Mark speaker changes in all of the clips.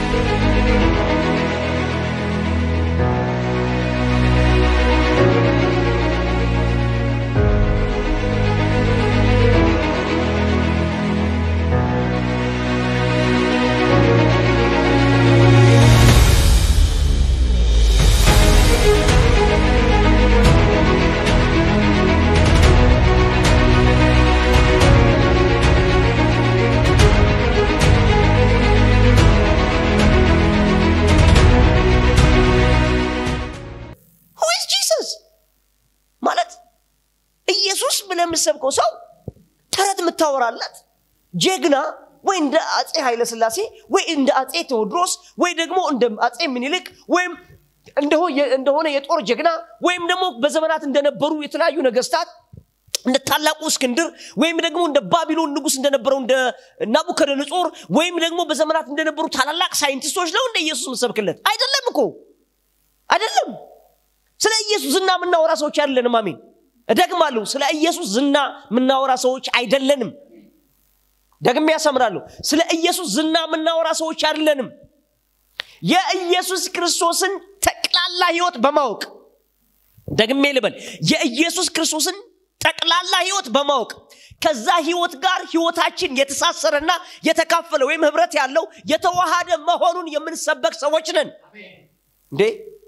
Speaker 1: Who is Jesus? ማለት ኢየሱስ ብለህ የምትሰብከው ሰው ተረት የምታወራለት ጀግና ወይ እንደ አጼ ኃይለ ስላሴ ወይ እንደ አጼ ቴዎድሮስ ወይ ደግሞ እንደ አጼ ምኒልክ ወይም እንደሆ- እንደሆነ የጦር ጀግና ወይም ደግሞ በዘመናት እንደነበሩ የተለያዩ ነገስታት እንደ ታላቁ እስክንድር ወይም ደግሞ እንደ ባቢሎን ንጉስ እንደነበረው እንደ ናቡከደነጾር ወይም ደግሞ በዘመናት እንደነበሩ ታላላቅ ሳይንቲስቶች ነው እንደ ኢየሱስ የምትሰብክለት አይደለም እኮ አይደለም ስለ ኢየሱስ ዝና የምናወራ ሰዎች አይደለንም አሜን እደግማለሁ ስለ ኢየሱስ ዝና የምናወራ ሰዎች አይደለንም ደግሜ ያሰምራለሁ ስለ ኢየሱስ ዝና የምናወራ ሰዎች አይደለንም የኢየሱስ ክርስቶስን ጠቅላላ ህይወት በማወቅ ደግሜ ልበል የኢየሱስ ክርስቶስን ጠቅላላ ህይወት በማወቅ ከዛ ህይወት ጋር ህይወታችን የተሳሰረና የተካፈለ ወይም ህብረት ያለው የተዋሃደ መሆኑን የምንሰበክ ሰዎች ነን እንዴ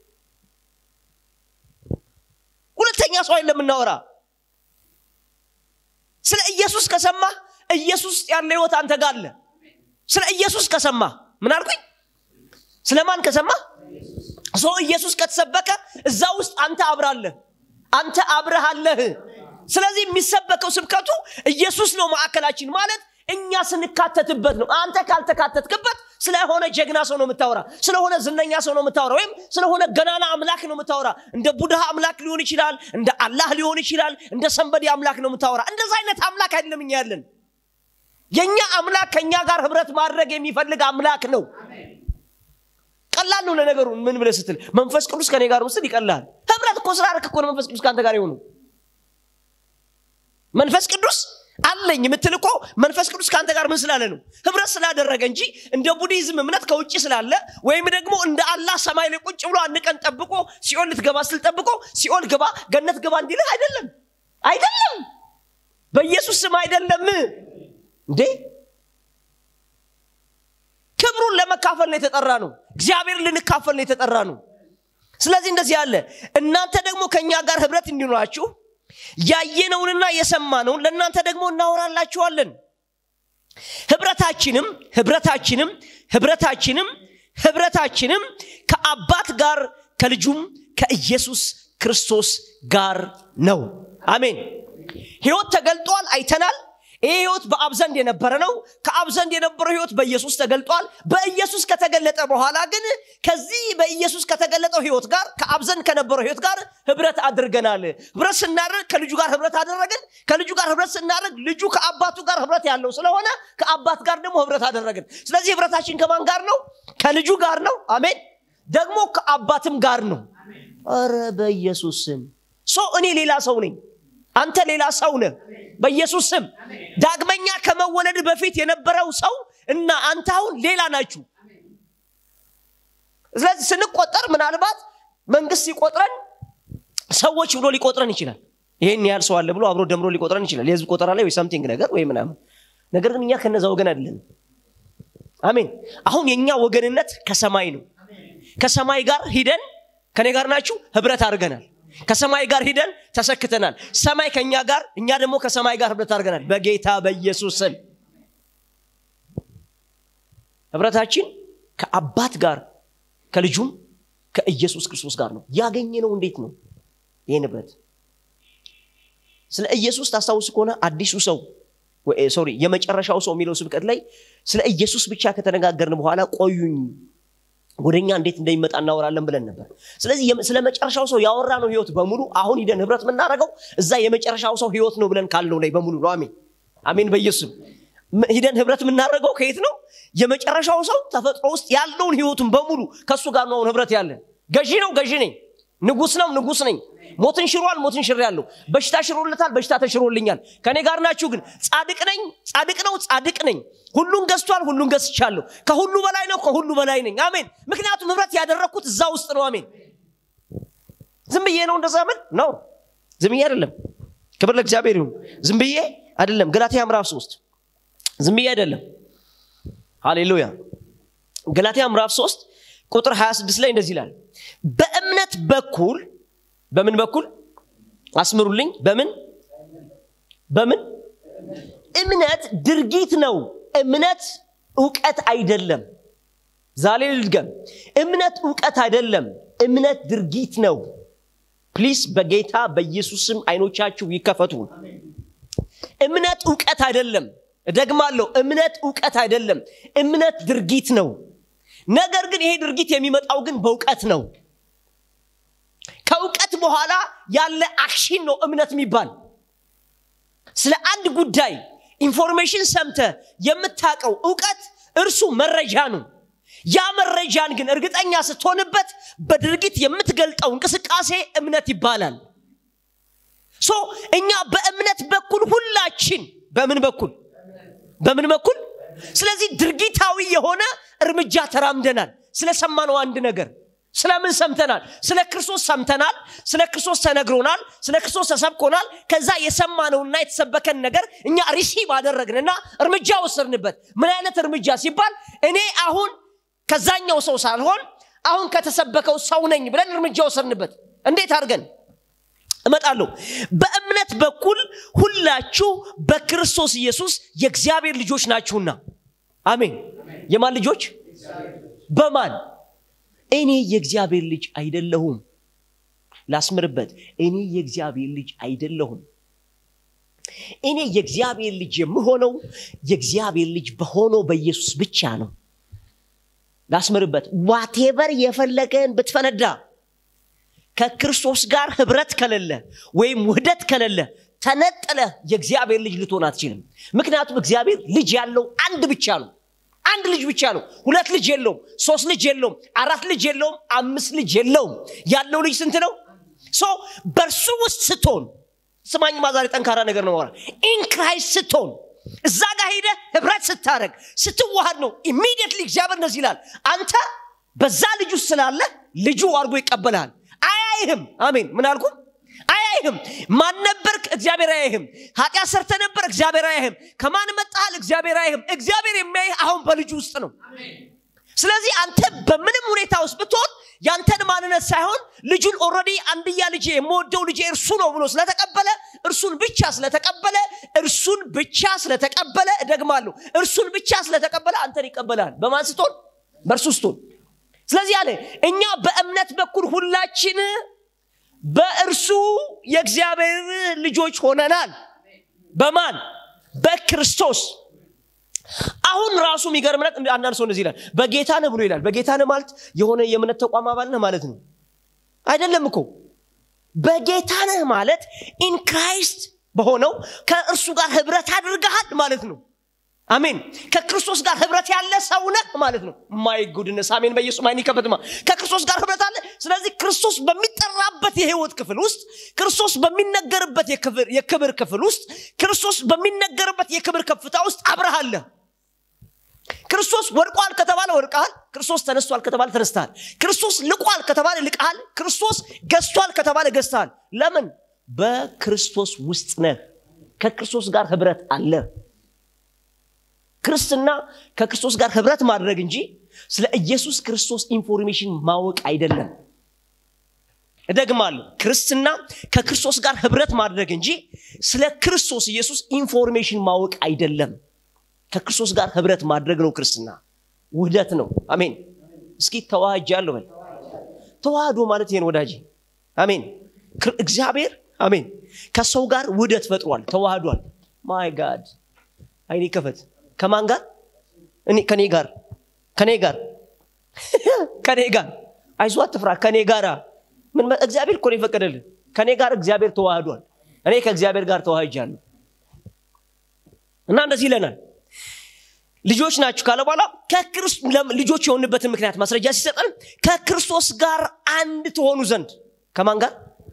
Speaker 1: ሁለተኛ ሰው አይደለም የምናወራ ስለ ኢየሱስ ከሰማ ኢየሱስ ውስጥ ያለ ህይወት አንተ ጋር አለ ስለ ኢየሱስ ከሰማ ምን አልኩኝ ስለማን ከሰማ ሰው ኢየሱስ ከተሰበከ እዛ ውስጥ አንተ አብራለህ አንተ አብረሃለህ ስለዚህ የሚሰበከው ስብከቱ ኢየሱስ ነው ማዕከላችን ማለት እኛ ስንካተትበት ነው አንተ ካልተካተትክበት ስለሆነ ጀግና ሰው ነው የምታወራ ስለሆነ ዝነኛ ሰው ነው የምታወራ ወይም ስለሆነ ገናና አምላክ ነው የምታወራ እንደ ቡድሃ አምላክ ሊሆን ይችላል እንደ አላህ ሊሆን ይችላል እንደ ሰንበዲ አምላክ ነው የምታወራ እንደዛ አይነት አምላክ አይደለም እኛ ያለን የእኛ አምላክ ከእኛ ጋር ህብረት ማድረግ የሚፈልግ አምላክ ነው ቀላል ነው ለነገሩ ምን ብለህ ስትል መንፈስ ቅዱስ ከኔ ጋር ውስጥ ይቀላል ህብረት እኮ ስላደረክ እኮ ነው መንፈስ ቅዱስ ከአንተ ጋር የሆኑ መንፈስ ቅዱስ አለኝ የምትል እኮ መንፈስ ቅዱስ ከአንተ ጋር ምን ስላለ ነው ህብረት ስላደረገ እንጂ እንደ ቡዲዝም እምነት ከውጭ ስላለ ወይም ደግሞ እንደ አላህ ሰማይ ላይ ቁጭ ብሎ አንድ ቀን ጠብቆ ሲኦል ልትገባ ስል ጠብቆ ሲኦል ግባ ገነት ግባ እንዲልህ አይደለም አይደለም በኢየሱስ ስም አይደለም እንዴ ክብሩን ለመካፈል ነው የተጠራ ነው እግዚአብሔር ልንካፈል ነው የተጠራ ነው ስለዚህ እንደዚህ አለ እናንተ ደግሞ ከእኛ ጋር ህብረት እንዲኖራችሁ ያየነውንና የሰማነውን ለእናንተ ደግሞ እናወራላችኋለን ህብረታችንም ህብረታችንም ህብረታችንም ህብረታችንም ከአባት ጋር ከልጁም ከኢየሱስ ክርስቶስ ጋር ነው አሜን ህይወት ተገልጧል አይተናል ይህ ህይወት በአብ ዘንድ የነበረ ነው ከአብ ዘንድ የነበረው ህይወት በኢየሱስ ተገልጧል በኢየሱስ ከተገለጠ በኋላ ግን ከዚህ በኢየሱስ ከተገለጠው ህይወት ጋር ከአብ ዘንድ ከነበረው ህይወት ጋር ህብረት አድርገናል ህብረት ስናደርግ ከልጁ ጋር ህብረት አደረግን ከልጁ ጋር ህብረት ስናደርግ ልጁ ከአባቱ ጋር ህብረት ያለው ስለሆነ ከአባት ጋር ደግሞ ህብረት አደረግን ስለዚህ ህብረታችን ከማን ጋር ነው ከልጁ ጋር ነው አሜን ደግሞ ከአባትም ጋር ነው ረ በኢየሱስ ስም ሶ እኔ ሌላ ሰው ነኝ አንተ ሌላ ሰው ነህ በኢየሱስ ስም ዳግመኛ ከመወለድ በፊት የነበረው ሰው እና አንተ አሁን ሌላ ናችሁ ስለዚህ ስንቆጠር ምናልባት መንግስት ሲቆጥረን ሰዎች ብሎ ሊቆጥረን ይችላል ይሄን ያህል ሰው አለ ብሎ አብሮ ደምሮ ሊቆጥረን ይችላል የህዝብ ቆጠራ ላይ ወይ ሰምቲንግ ነገር ወይ ምናምን ነገር ግን እኛ ከነዛ ወገን አይደለን አሜን አሁን የእኛ ወገንነት ከሰማይ ነው ከሰማይ ጋር ሂደን ከኔ ጋር ናችሁ ህብረት አድርገናል ከሰማይ ጋር ሂደን ተሰክተናል ሰማይ ከእኛ ጋር እኛ ደግሞ ከሰማይ ጋር ህብረት አድርገናል በጌታ በኢየሱስ ስም ህብረታችን ከአባት ጋር ከልጁም ከኢየሱስ ክርስቶስ ጋር ነው ያገኘ ነው እንዴት ነው ይህን ህብረት ስለ ኢየሱስ ታስታውስ ከሆነ አዲሱ ሰው ሶሪ የመጨረሻው ሰው የሚለው ስብከት ላይ ስለ ኢየሱስ ብቻ ከተነጋገርን በኋላ ቆዩኝ ወደኛ እንዴት እንደሚመጣ እናወራለን ብለን ነበር ስለዚህ ስለ መጨረሻው ሰው ያወራ ነው ህይወት በሙሉ አሁን ሂደን ህብረት የምናደርገው እዛ የመጨረሻው ሰው ህይወት ነው ብለን ካልነው ላይ በሙሉ ነው አሜን አሜን በኢየሱስም ሂደን ህብረት የምናደርገው ከየት ነው የመጨረሻው ሰው ተፈጥሮ ውስጥ ያለውን ህይወቱን በሙሉ ከእሱ ጋር ነው አሁን ህብረት ያለን ገዢ ነው ገዢ ነኝ ንጉስ ነው ንጉስ ነኝ ሞትን ሽሯል ሞትን ሽር ያለው በሽታ ሽሮለታል በሽታ ተሽሮልኛል ከኔ ጋር ናችሁ ግን ጻድቅ ነኝ ጻድቅ ነው ጻድቅ ነኝ ሁሉን ገዝቷል ሁሉን ገዝቻለሁ ከሁሉ በላይ ነው ከሁሉ በላይ ነኝ አሜን ምክንያቱም ህብረት ያደረግኩት እዛ ውስጥ ነው አሜን ዝም ብዬ ነው እንደዛ ምን ነው ዝም ብዬ አይደለም ክብር ለእግዚአብሔር ይሁን ዝም ብዬ አይደለም ገላትያ ምዕራፍ ሶስት ዝም ብዬ አይደለም ሃሌሉያ ገላትያ ምዕራፍ 3 ቁጥር 26 ላይ እንደዚህ ይላል በእምነት በኩል በምን በኩል አስምሩልኝ በምን በምን እምነት ድርጊት ነው እምነት እውቀት አይደለም ዛሬ ልድገም እምነት እውቀት አይደለም እምነት ድርጊት ነው ፕሊስ በጌታ በኢየሱስም አይኖቻችሁ ይከፈቱ እምነት እውቀት አይደለም እደግማለሁ እምነት እውቀት አይደለም እምነት ድርጊት ነው ነገር ግን ይሄ ድርጊት የሚመጣው ግን በእውቀት ነው ከእውቀት በኋላ ያለ አክሽን ነው እምነት የሚባል ስለ አንድ ጉዳይ ኢንፎርሜሽን ሰምተ የምታውቀው እውቀት እርሱ መረጃ ነው ያ መረጃን ግን እርግጠኛ ስትሆንበት በድርጊት የምትገልጠው እንቅስቃሴ እምነት ይባላል ሶ እኛ በእምነት በኩል ሁላችን በምን በኩል በምን በኩል ስለዚህ ድርጊታዊ የሆነ እርምጃ ተራምደናል ስለሰማነው አንድ ነገር ስለምን ሰምተናል ስለ ክርስቶስ ሰምተናል ስለ ክርስቶስ ተነግሮናል ስለ ክርስቶስ ተሰብኮናል ከዛ የሰማነውና የተሰበከን ነገር እኛ ሪሲቭ አደረግንና እርምጃ ወሰድንበት ምን አይነት እርምጃ ሲባል እኔ አሁን ከዛኛው ሰው ሳልሆን አሁን ከተሰበከው ሰው ነኝ ብለን እርምጃ ወሰድንበት እንዴት አድርገን እመጣለሁ በእምነት በኩል ሁላችሁ በክርስቶስ ኢየሱስ የእግዚአብሔር ልጆች ናችሁና አሜን የማን ልጆች በማን እኔ የእግዚአብሔር ልጅ አይደለሁም ላስምርበት እኔ የእግዚአብሔር ልጅ አይደለሁም እኔ የእግዚአብሔር ልጅ የምሆነው የእግዚአብሔር ልጅ በሆነው በኢየሱስ ብቻ ነው ላስምርበት ዋቴቨር የፈለገን ብትፈነዳ ከክርስቶስ ጋር ህብረት ከሌለ ወይም ውህደት ከሌለ ተነጥለ የእግዚአብሔር ልጅ ልትሆን አትችልም ምክንያቱም እግዚአብሔር ልጅ ያለው አንድ ብቻ ነው አንድ ልጅ ብቻ ነው ሁለት ልጅ የለውም ሶስት ልጅ የለውም አራት ልጅ የለውም አምስት ልጅ የለውም ያለው ልጅ ስንት ነው ሶ በእርሱ ውስጥ ስትሆን ስማኝ ማዛሬ ጠንካራ ነገር ነው ማውራት ኢንክራይስት ስትሆን እዛ ጋር ሄደ ህብረት ስታደረግ ስትዋሃድ ነው ኢሚዲየትሊ እግዚአብሔር እንደዚህ ይላል አንተ በዛ ልጅ ውስጥ ስላለ ልጁ አድርጎ ይቀበልሃል አያይህም አሜን ምን አልኩም አያይህም ማን ነበርክ እግዚአብሔር አያይህም ኃጢአት ሰርተ ነበር እግዚአብሔር አያይህም ከማን መጣሃል እግዚአብሔር አያይህም እግዚአብሔር የሚያይህ አሁን በልጁ ውስጥ ነው ስለዚህ አንተ በምንም ሁኔታ ውስጥ ብትሆን ያንተን ማንነት ሳይሆን ልጁን ኦረዲ አንድያ ልጄ የምወደው ልጄ እርሱ ነው ብሎ ስለተቀበለ እርሱን ብቻ ስለተቀበለ እርሱን ብቻ ስለተቀበለ እደግማለሁ እርሱን ብቻ ስለተቀበለ አንተን ይቀበላል በማን ስትሆን በእርሱ ስትሆን ስለዚህ አለ እኛ በእምነት በኩል ሁላችን በእርሱ የእግዚአብሔር ልጆች ሆነናል በማን በክርስቶስ አሁን ራሱ የሚገርም ነገር አንዳንድ ሰው እንደዚህ ይላል በጌታ ነህ ብሎ ይላል በጌታ ነህ ማለት የሆነ የእምነት ተቋም አባል ነህ ማለት ነው አይደለም እኮ በጌታ ነህ ማለት ኢን ክራይስት በሆነው ከእርሱ ጋር ህብረት አድርገሃል ማለት ነው አሜን ከክርስቶስ ጋር ህብረት ያለ ሰው ነህ ማለት ነው ማይ ጉድነስ አሜን በኢየሱስ ማይን ይከፈትማ ከክርስቶስ ጋር ህብረት አለ ስለዚህ ክርስቶስ በሚጠራበት የህይወት ክፍል ውስጥ ክርስቶስ በሚነገርበት የክብር ክፍል ውስጥ ክርስቶስ በሚነገርበት የክብር ከፍታ ውስጥ አብረሃለ ክርስቶስ ወድቋል ከተባለ ወድቀሃል ክርስቶስ ተነስቷል ከተባለ ተነስተሃል ክርስቶስ ልቋል ከተባለ ልቀሃል ክርስቶስ ገዝቷል ከተባለ ገዝተሃል ለምን በክርስቶስ ውስጥ ነህ ከክርስቶስ ጋር ህብረት አለ ክርስትና ከክርስቶስ ጋር ህብረት ማድረግ እንጂ ስለ ኢየሱስ ክርስቶስ ኢንፎርሜሽን ማወቅ አይደለም እደግማለሁ ክርስትና ከክርስቶስ ጋር ህብረት ማድረግ እንጂ ስለ ክርስቶስ ኢየሱስ ኢንፎርሜሽን ማወቅ አይደለም ከክርስቶስ ጋር ህብረት ማድረግ ነው ክርስትና ውህደት ነው አሜን እስኪ ተዋህጃለሁ በል ተዋህዶ ማለት ይሄን ወዳጅ አሜን እግዚአብሔር አሜን ከሰው ጋር ውህደት ፈጥሯል ተዋህዷል ማይ ጋድ አይኔ ከፈት ከማን ጋር ከኔ ጋር ከኔ ጋር ከኔ ጋር አይዞ አትፍራ ከኔ ጋር ምን እግዚአብሔር እኮ የፈቀደልን ከኔ ጋር እግዚአብሔር ተዋህዷል እኔ ከእግዚአብሔር ጋር ተዋህጃለሁ እና እንደዚህ ይለናል ልጆች ናችሁ ካለ በኋላ ልጆች የሆንበትን ምክንያት ማስረጃ ሲሰጠን ከክርስቶስ ጋር አንድ ትሆኑ ዘንድ ከማን ጋር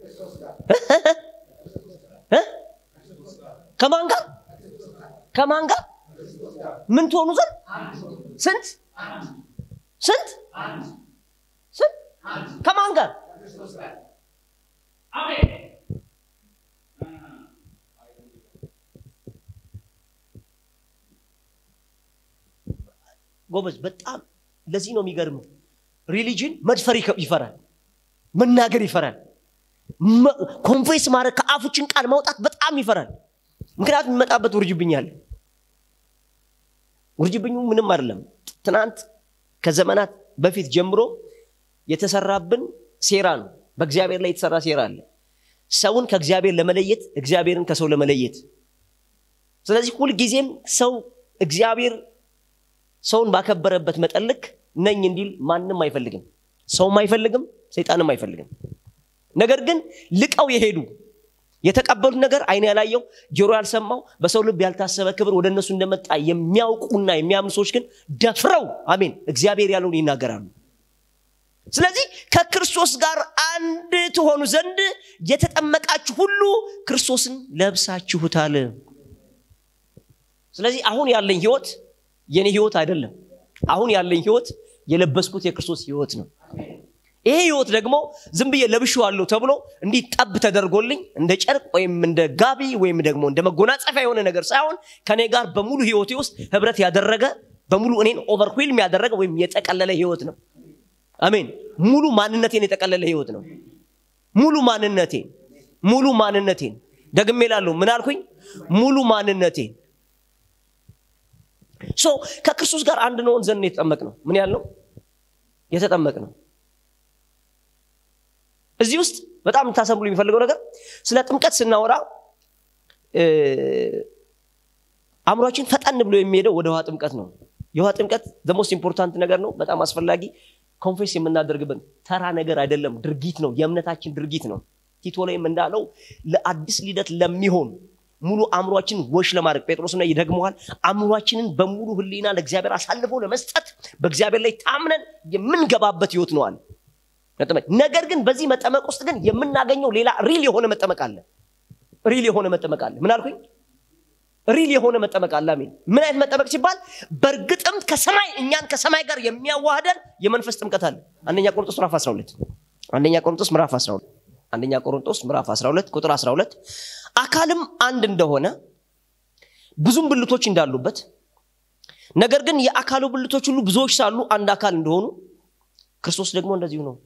Speaker 1: እ? ከማን ጋር ከማን ጋር ምን ትሆኑ ዘንድ ስንት ስንት ስንት ከማን ጋር ጎበዝ በጣም ለዚህ ነው የሚገርመው ሪሊጅን መድፈር ይከ- ይፈራል መናገር ይፈራል መ- ኮንፌስ ማድረግ ከአፉችን ቃል ማውጣት በጣም ይፈራል ምክንያቱም የሚመጣበት ውርጅብኝ አለ ውርጅብኙ ምንም አይደለም ትናንት ከዘመናት በፊት ጀምሮ የተሰራብን ሴራ ነው በእግዚአብሔር ላይ የተሰራ ሴራ አለ ሰውን ከእግዚአብሔር ለመለየት እግዚአብሔርን ከሰው ለመለየት ስለዚህ ሁልጊዜም ሰው እግዚአብሔር ሰውን ባከበረበት መጠን ልክ ነኝ እንዲል ማንም አይፈልግም ሰውም አይፈልግም ሰይጣንም አይፈልግም ነገር ግን ልቀው የሄዱ የተቀበሉት ነገር አይን ያላየው ጆሮ ያልሰማው በሰው ልብ ያልታሰበ ክብር ወደ እነሱ እንደመጣ የሚያውቁና የሚያምኑ ሰዎች ግን ደፍረው አሜን እግዚአብሔር ያለውን ይናገራሉ ስለዚህ ከክርስቶስ ጋር አንድ ትሆኑ ዘንድ የተጠመቃችሁ ሁሉ ክርስቶስን ለብሳችሁታል ስለዚህ አሁን ያለኝ ህይወት የኔ ህይወት አይደለም አሁን ያለኝ ህይወት የለበስኩት የክርስቶስ ህይወት ነው ይሄ ህይወት ደግሞ ዝም ብዬ ለብሼዋለሁ ተብሎ እንዲህ ጠብ ተደርጎልኝ እንደ ጨርቅ ወይም እንደ ጋቢ ወይም ደግሞ እንደ መጎናጸፊያ የሆነ ነገር ሳይሆን ከኔ ጋር በሙሉ ህይወቴ ውስጥ ህብረት ያደረገ በሙሉ እኔን ኦቨርዌልም ያደረገ ወይም የጠቀለለ ህይወት ነው አሜን ሙሉ ማንነቴን የጠቀለለ ህይወት ነው ሙሉ ማንነቴን ሙሉ ማንነቴን ደግሜ ላለሁ ምን አልኩኝ ሙሉ ማንነቴን ሶ ከክርስቶስ ጋር አንድ ነውን ዘንድ የተጠመቅ ነው ምን ያልነው የተጠመቅ ነው እዚህ ውስጥ በጣም የምታሰምሉ የሚፈልገው ነገር ስለ ጥምቀት ስናወራ እ፣ አእምሯችን ፈጠን ብሎ የሚሄደው ወደ ውሃ ጥምቀት ነው የውሃ ጥምቀት ሞስት ኢምፖርታንት ነገር ነው በጣም አስፈላጊ ኮንፌስ የምናደርግበት ተራ ነገር አይደለም ድርጊት ነው የእምነታችን ድርጊት ነው ቲቶ ላይም እንዳለው ለአዲስ ልደት ለሚሆን ሙሉ አእምሯችን ወሽ ለማድረግ ጴጥሮስ ላይ ይደግመዋል አእምሯችንን በሙሉ ህሊና ለእግዚአብሔር አሳልፎ ለመስጠት በእግዚአብሔር ላይ ታምነን የምንገባበት ህይወት ነው አለ መጠመቅ ነገር ግን በዚህ መጠመቅ ውስጥ ግን የምናገኘው ሌላ ሪል የሆነ መጠመቅ አለ ሪል የሆነ መጠመቅ አለ ምን አልኩኝ ሪል የሆነ መጠመቅ አለ አሜን ምን አይነት መጠመቅ ሲባል በእርግጥም ከሰማይ እኛን ከሰማይ ጋር የሚያዋህደን የመንፈስ ጥምቀት አለ አንደኛ ቆሮንጦስ ምዕራፍ 12 አንደኛ ቆሮንጦስ ምዕራፍ 12 አንደኛ ቆሮንጦስ ምዕራፍ 12 ቁጥር 12 አካልም አንድ እንደሆነ ብዙም ብልቶች እንዳሉበት ነገር ግን የአካሉ ብልቶች ሁሉ ብዙዎች ሳሉ አንድ አካል እንደሆኑ ክርስቶስ ደግሞ እንደዚሁ ነው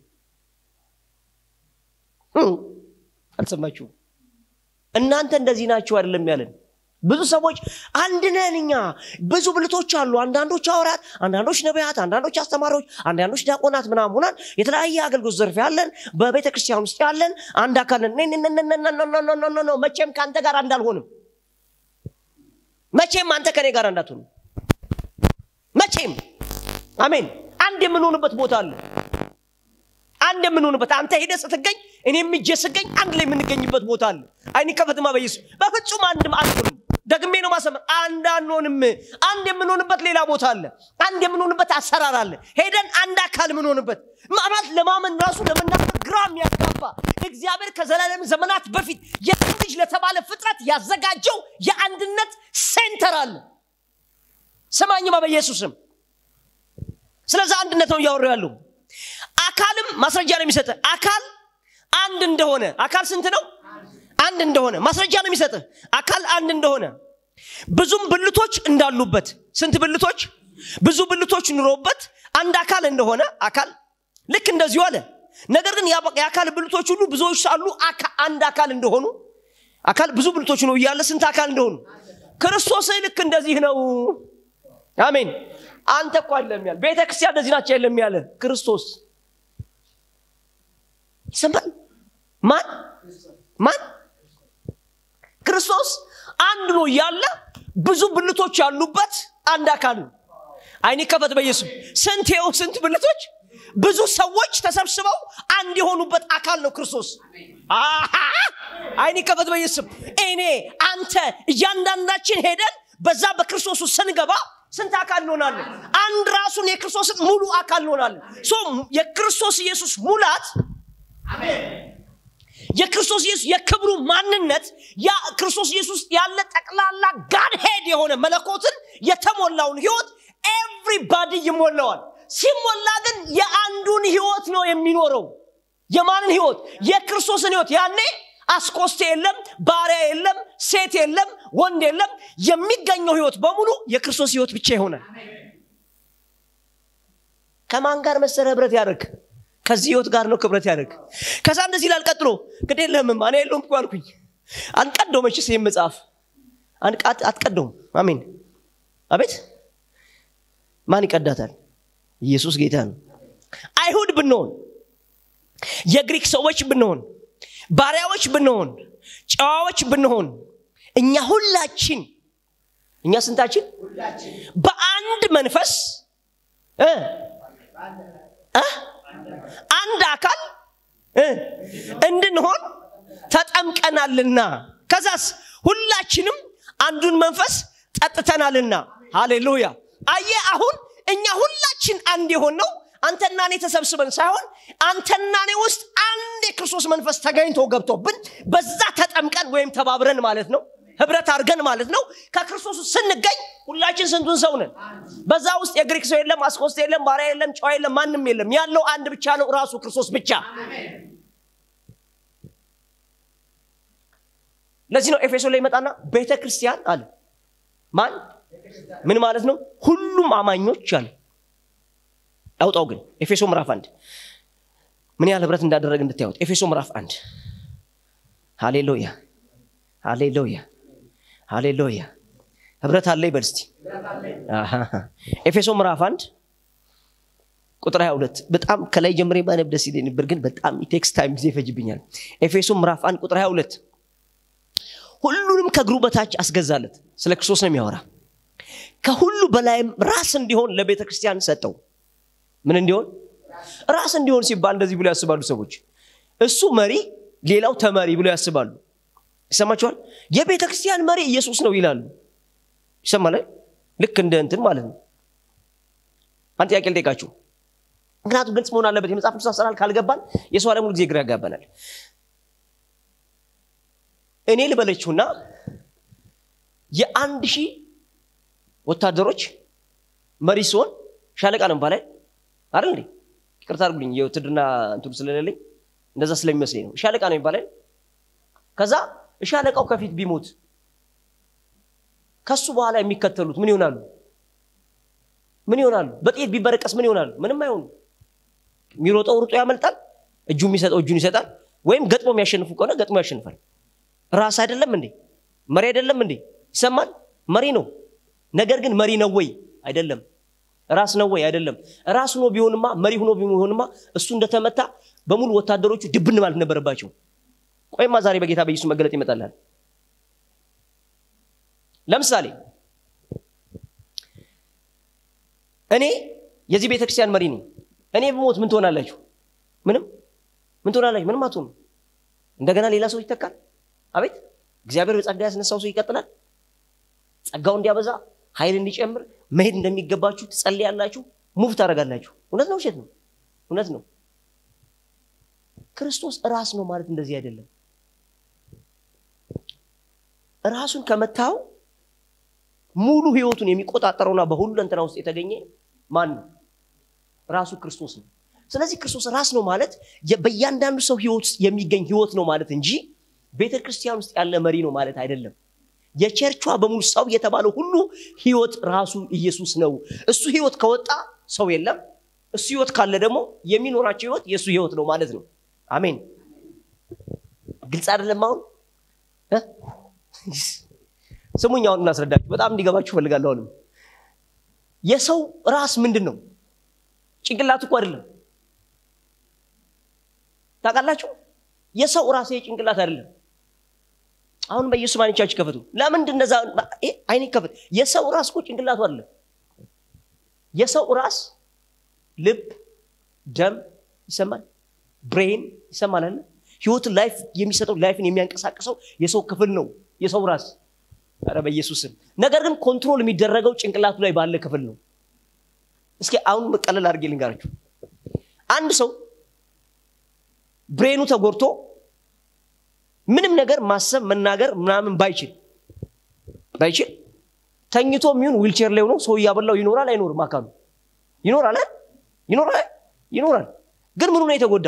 Speaker 1: እም፣ አልሰማችሁም እናንተ እንደዚህ ናችሁ አይደለም ያለን ብዙ ሰዎች አንድ ነን እኛ ብዙ ብልቶች አሉ አንዳንዶች ሐዋርያት አንዳንዶች ነቢያት አንዳንዶች አስተማሪዎች አንዳንዶች ዲያቆናት ምናምን ሆናል የተለያየ አገልግሎት ዘርፍ ያለን በቤተ ክርስቲያን ውስጥ ያለን አንድ አካል ነን ነ- ነ- ነ- ነ- ነ- ነ- ነ- ነ- ነ- ነ- መቼም ከአንተ ጋር እንዳልሆንም መቼም አንተ ከኔ ጋር እንዳትሆንም መቼም አሜን አንድ የምንሆንበት ቦታ አለ አንድ የምንሆንበት አንተ ሄደ ስትገኝ እኔም እጄ ስገኝ አንድ ላይ የምንገኝበት ቦታ አለ አይኒ ከፈትማ በኢየሱስ በፍጹም አንድም አንሆንም ደግሜ ነው ማሰመር አንድ አንሆንም አንድ የምንሆንበት ሌላ ቦታ አለ አንድ የምንሆንበት አሰራር አለ ሄደን አንድ አካል የምንሆንበት ማለት ለማመን ራሱ ለመናገር ግራ የሚያጋባ እግዚአብሔር ከዘላለም ዘመናት በፊት የሰው ልጅ ለተባለ ፍጥረት ያዘጋጀው የአንድነት ሴንተር አለ ስማኝማ በኢየሱስም ስለዚህ አንድነት ነው እያወራሁ ያለው አካልም ማስረጃ ነው የሚሰጥ አካል አንድ እንደሆነ አካል ስንት ነው አንድ እንደሆነ ማስረጃ ነው የሚሰጥ አካል አንድ እንደሆነ ብዙም ብልቶች እንዳሉበት ስንት ብልቶች ብዙ ብልቶች ኑሮበት አንድ አካል እንደሆነ አካል ልክ እንደዚሁ አለ ነገር ግን ያ- የአካል ብልቶች ሁሉ ብዙዎች ሳሉ አካ- አንድ አካል እንደሆኑ አካል ብዙ ብልቶች ነው እያለ ስንት አካል እንደሆኑ ክርስቶስ ልክ እንደዚህ ነው አሜን አንተ እኮ አይደለም ያለ ቤተ ክርስቲያን እንደዚህ ናቸው አይደለም ያለ ክርስቶስ ይሰማል ማን ማን ክርስቶስ አንድ ነው እያለ ብዙ ብልቶች ያሉበት አንድ አካል ነው አይኔ ከፈት በኢየሱስ ስንት ይኸው ስንት ብልቶች ብዙ ሰዎች ተሰብስበው አንድ የሆኑበት አካል ነው ክርስቶስ አሃ! አይኔ ከፈት በኢየሱስ እኔ አንተ እያንዳንዳችን ሄደን በዛ በክርስቶስ ውስጥ ስንገባ ስንት አካል እንሆናለን አንድ ራሱን የክርስቶስን ሙሉ አካል እንሆናለን ሶ የክርስቶስ ኢየሱስ ሙላት የክርስቶስ ኢየሱስ የክብሩ ማንነት ያ ክርስቶስ ኢየሱስ ያለ ጠቅላላ ጋድ ሄድ የሆነ መለኮትን የተሞላውን ህይወት ኤቭሪባዲ ይሞላዋል ሲሞላ ግን የአንዱን ህይወት ነው የሚኖረው የማንን ህይወት የክርስቶስን ህይወት ያኔ አስቆስቴ የለም ባሪያ የለም ሴት የለም ወንድ የለም የሚገኘው ህይወት በሙሉ የክርስቶስ ህይወት ብቻ ይሆናል ከማን ጋር መሰለ ህብረት ያደርግ ከዚህ ህይወት ጋር ነው ክብረት ያደርግ ከዛ እንደዚህ ይላል ቀጥሎ ግድ የለህምም እኔ የለውም እኮ አልኩኝ አንቀደው መችስ ይህም መጽሐፍ አትቀደውም አሜን አቤት ማን ይቀዳታል ኢየሱስ ጌታ ነው አይሁድ ብንሆን የግሪክ ሰዎች ብንሆን ባሪያዎች ብንሆን ጨዋዎች ብንሆን እኛ ሁላችን እኛ ስንታችን በአንድ መንፈስ አንድ አካል እንድንሆን ተጠምቀናልና ከዛስ ሁላችንም አንዱን መንፈስ ጠጥተናልና ሃሌሉያ አየ አሁን እኛ ሁላችን አንድ የሆን ነው አንተና እኔ ተሰብስበን ሳይሆን አንተና እኔ ውስጥ አንድ የክርስቶስ መንፈስ ተገኝቶ ገብቶብን በዛ ተጠምቀን ወይም ተባብረን ማለት ነው ህብረት አድርገን ማለት ነው ከክርስቶስ ስንገኝ ሁላችን ስንቱን ሰው ነን በዛ ውስጥ የግሪክ ሰው የለም አስቆስት የለም ባሪያ የለም ጨዋ የለም ማንም የለም ያለው አንድ ብቻ ነው ራሱ ክርስቶስ ብቻ ለዚህ ነው ኤፌሶ ላይ ይመጣና ቤተ ክርስቲያን አለ ማን ምን ማለት ነው ሁሉም አማኞች አለ አውጣው ግን ኤፌሶ ምዕራፍ አንድ ምን ያህል ህብረት እንዳደረግ እንድታዩት ኤፌሶ ምዕራፍ አንድ ሃሌሉያ ሃሌሉያ ሃሌሉያ ህብረት አለ ይበል እስቲ ኤፌሶ ምዕራፍ አንድ ቁጥር 22 በጣም ከላይ ጀምሬ ባነብ ደስ ይለኝ ነበር ግን በጣም ቴክስ ታይም ጊዜ ይፈጅብኛል ኤፌሶ ምዕራፍ አንድ ቁጥር 22 ሁሉንም ከእግሩ በታች አስገዛለት ስለ ክርስቶስ ነው የሚያወራ ከሁሉ በላይም ራስ እንዲሆን ለቤተ ክርስቲያን ሰጠው ምን እንዲሆን ራስ እንዲሆን ሲባል እንደዚህ ብሎ ያስባሉ ሰዎች እሱ መሪ ሌላው ተመሪ ብሎ ያስባሉ ይሰማችኋል የቤተ ክርስቲያን መሪ ኢየሱስ ነው ይላሉ ይሰማል ልክ እንደ እንትን ማለት ነው አንድ ጥያቄ ልጠይቃችሁ ምክንያቱም ግልጽ መሆን አለበት የመጽሐፍ ቅዱስ አሰራር ካልገባን የሰው ዓለም ጊዜ ግራ ያጋባናል እኔ ልበለችሁና የአንድ ሺህ ወታደሮች መሪ ሲሆን ሻለቃ ነው ባላይ አይደል እንዴ ይቅርታ አድርጉልኝ የውትድርና እንትኑ ስለሌለኝ እንደዛ ስለሚመስለኝ ነው ሻለቃ ነው ይባላል ከዛ ሻለቃው ከፊት ቢሞት ከሱ በኋላ የሚከተሉት ምን ይሆናሉ ምን ይሆናሉ በጥይት ቢበረቀስ ምን ይሆናሉ ምንም አይሆኑ የሚሮጠው ሩጦ ያመልጣል እጁ የሚሰጠው እጁን ይሰጣል ወይም ገጥሞ የሚያሸንፉ ከሆነ ገጥሞ ያሸንፋል ራስ አይደለም እንዴ መሪ አይደለም እንዴ ይሰማል መሪ ነው ነገር ግን መሪ ነው ወይ አይደለም ራስ ነው ወይ አይደለም ራስ ሆኖ ቢሆንማ መሪ ሆኖ ቢሆንማ እሱ እንደተመታ በሙሉ ወታደሮቹ ድብን ማለት ነበረባቸው ቆይማ ዛሬ በጌታ በኢየሱስ መገለጥ ይመጣላል ለምሳሌ እኔ የዚህ ቤተክርስቲያን መሪ ነኝ እኔ ብሞት ምን ትሆናላችሁ ምንም ምን ትሆናላችሁ ምንም አትሆኑ እንደገና ሌላ ሰው ይተካል አቤት እግዚአብሔር በጸጋ ያስነሳው ሰው ይቀጥላል ጸጋው እንዲያበዛ ኃይል እንዲጨምር መሄድ እንደሚገባችሁ ትጸልያላችሁ ሙቭ ታደረጋላችሁ እውነት ነው ውሸት ነው እውነት ነው ክርስቶስ ራስ ነው ማለት እንደዚህ አይደለም ራሱን ከመታው ሙሉ ህይወቱን የሚቆጣጠረውና በሁሉ እንትና ውስጥ የተገኘ ማን ነው ራሱ ክርስቶስ ነው ስለዚህ ክርስቶስ ራስ ነው ማለት በእያንዳንዱ ሰው ህይወት ውስጥ የሚገኝ ህይወት ነው ማለት እንጂ ቤተ ክርስቲያን ውስጥ ያለ መሪ ነው ማለት አይደለም የቸርቿ በሙሉ ሰው የተባለው ሁሉ ህይወት ራሱ ኢየሱስ ነው እሱ ህይወት ከወጣ ሰው የለም እሱ ህይወት ካለ ደግሞ የሚኖራቸው ህይወት የእሱ ህይወት ነው ማለት ነው አሜን ግልጽ አይደለም አሁን ስሙኝ አሁን እናስረዳችሁ በጣም እንዲገባችሁ ፈልጋለሁ አሁንም የሰው ራስ ምንድን ነው ጭንቅላት እኮ አይደለም ታውቃላችሁ የሰው ራስ ጭንቅላት አይደለም አሁን በኢየሱስ ማንቻችሁ ከፈቱ ለምንድን እነዛ አይኔ ከፈት የሰው ራስ እኮ ጭንቅላቱ አይደለም የሰው ራስ ልብ ደም ይሰማል ብሬን ይሰማል አለ ህይወትን ላይፍ የሚሰጠው ላይፍን የሚያንቀሳቅሰው የሰው ክፍል ነው የሰው ራስ ረ በኢየሱስም ነገር ግን ኮንትሮል የሚደረገው ጭንቅላቱ ላይ ባለ ክፍል ነው እስኪ አሁን መቀለል አድርጌ ልንጋራችሁ አንድ ሰው ብሬኑ ተጎድቶ ምንም ነገር ማሰብ መናገር ምናምን ባይችል ባይችል ተኝቶ የሚሆን ዊልቸር ላይ ሆኖ ሰው እያበላው ይኖራል አይኖርም አካሉ ይኖራል ይኖራል ይኖራል ግን ምኑ ነው የተጎዳ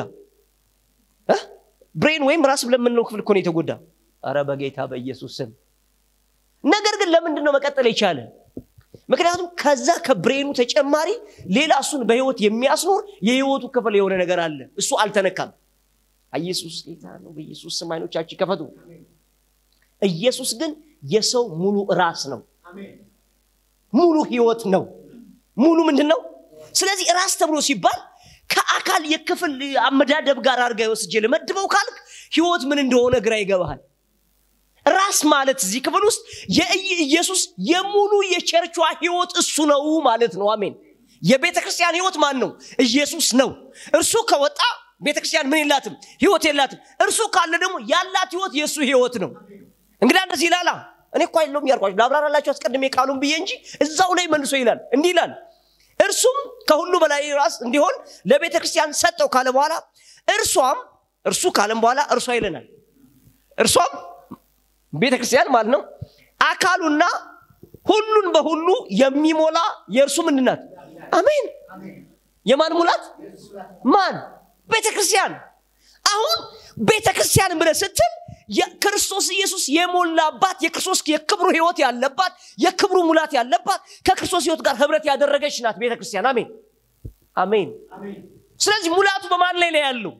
Speaker 1: ብሬን ወይም ራስ ብለን የምንለው ክፍል እኮ ነው የተጎዳ አረ በጌታ በኢየሱስ ስም ነገር ግን ለምንድን ነው መቀጠል የቻለ ምክንያቱም ከዛ ከብሬኑ ተጨማሪ ሌላ እሱን በህይወት የሚያስኖር የህይወቱ ክፍል የሆነ ነገር አለ እሱ አልተነካም ኢየሱስ ጌታ ነው በኢየሱስ ስም አይኖቻችን ከፈቱ ኢየሱስ ግን የሰው ሙሉ ራስ ነው ሙሉ ህይወት ነው ሙሉ ምንድን ነው ስለዚህ ራስ ተብሎ ሲባል ከአካል የክፍል አመዳደብ ጋር አድርጋ ወስጄ ልመድበው ካልክ ህይወት ምን እንደሆነ ግራ ይገባሃል ራስ ማለት እዚህ ክፍል ውስጥ የኢየሱስ የሙሉ የቸርቿ ህይወት እሱ ነው ማለት ነው አሜን የቤተ ክርስቲያን ህይወት ማን ነው ኢየሱስ ነው እርሱ ከወጣ ቤተ ክርስቲያን ምን የላትም ህይወት የላትም እርሱ ካለ ደግሞ ያላት ህይወት የእሱ ህይወት ነው እንግዲህ እንደዚህ ይላላ እኔ እኳ የለውም ያልኳቸው ላብራራላቸው አስቀድሜ ቃሉን ብዬ እንጂ እዛው ላይ መልሶ ይላል እንዲህ ይላል እርሱም ከሁሉ በላይ ራስ እንዲሆን ለቤተ ክርስቲያን ሰጠው ካለ በኋላ እርሷም እርሱ ካለም በኋላ እርሷ ይለናል እርሷም ቤተ ክርስቲያን ማለት ነው አካሉና ሁሉን በሁሉ የሚሞላ የእርሱ ምንድናት አሜን የማን ሙላት ማን ቤተ ክርስቲያን አሁን ቤተ ክርስቲያን ብለ ስትል ክርስቶስ ኢየሱስ የሞላባት የክርስቶስ የክብሩ ህይወት ያለባት የክብሩ ሙላት ያለባት ከክርስቶስ ህይወት ጋር ህብረት ያደረገች ናት ቤተ ክርስቲያን አሜን አሜን ስለዚህ ሙላቱ በማን ላይ ነው ያለው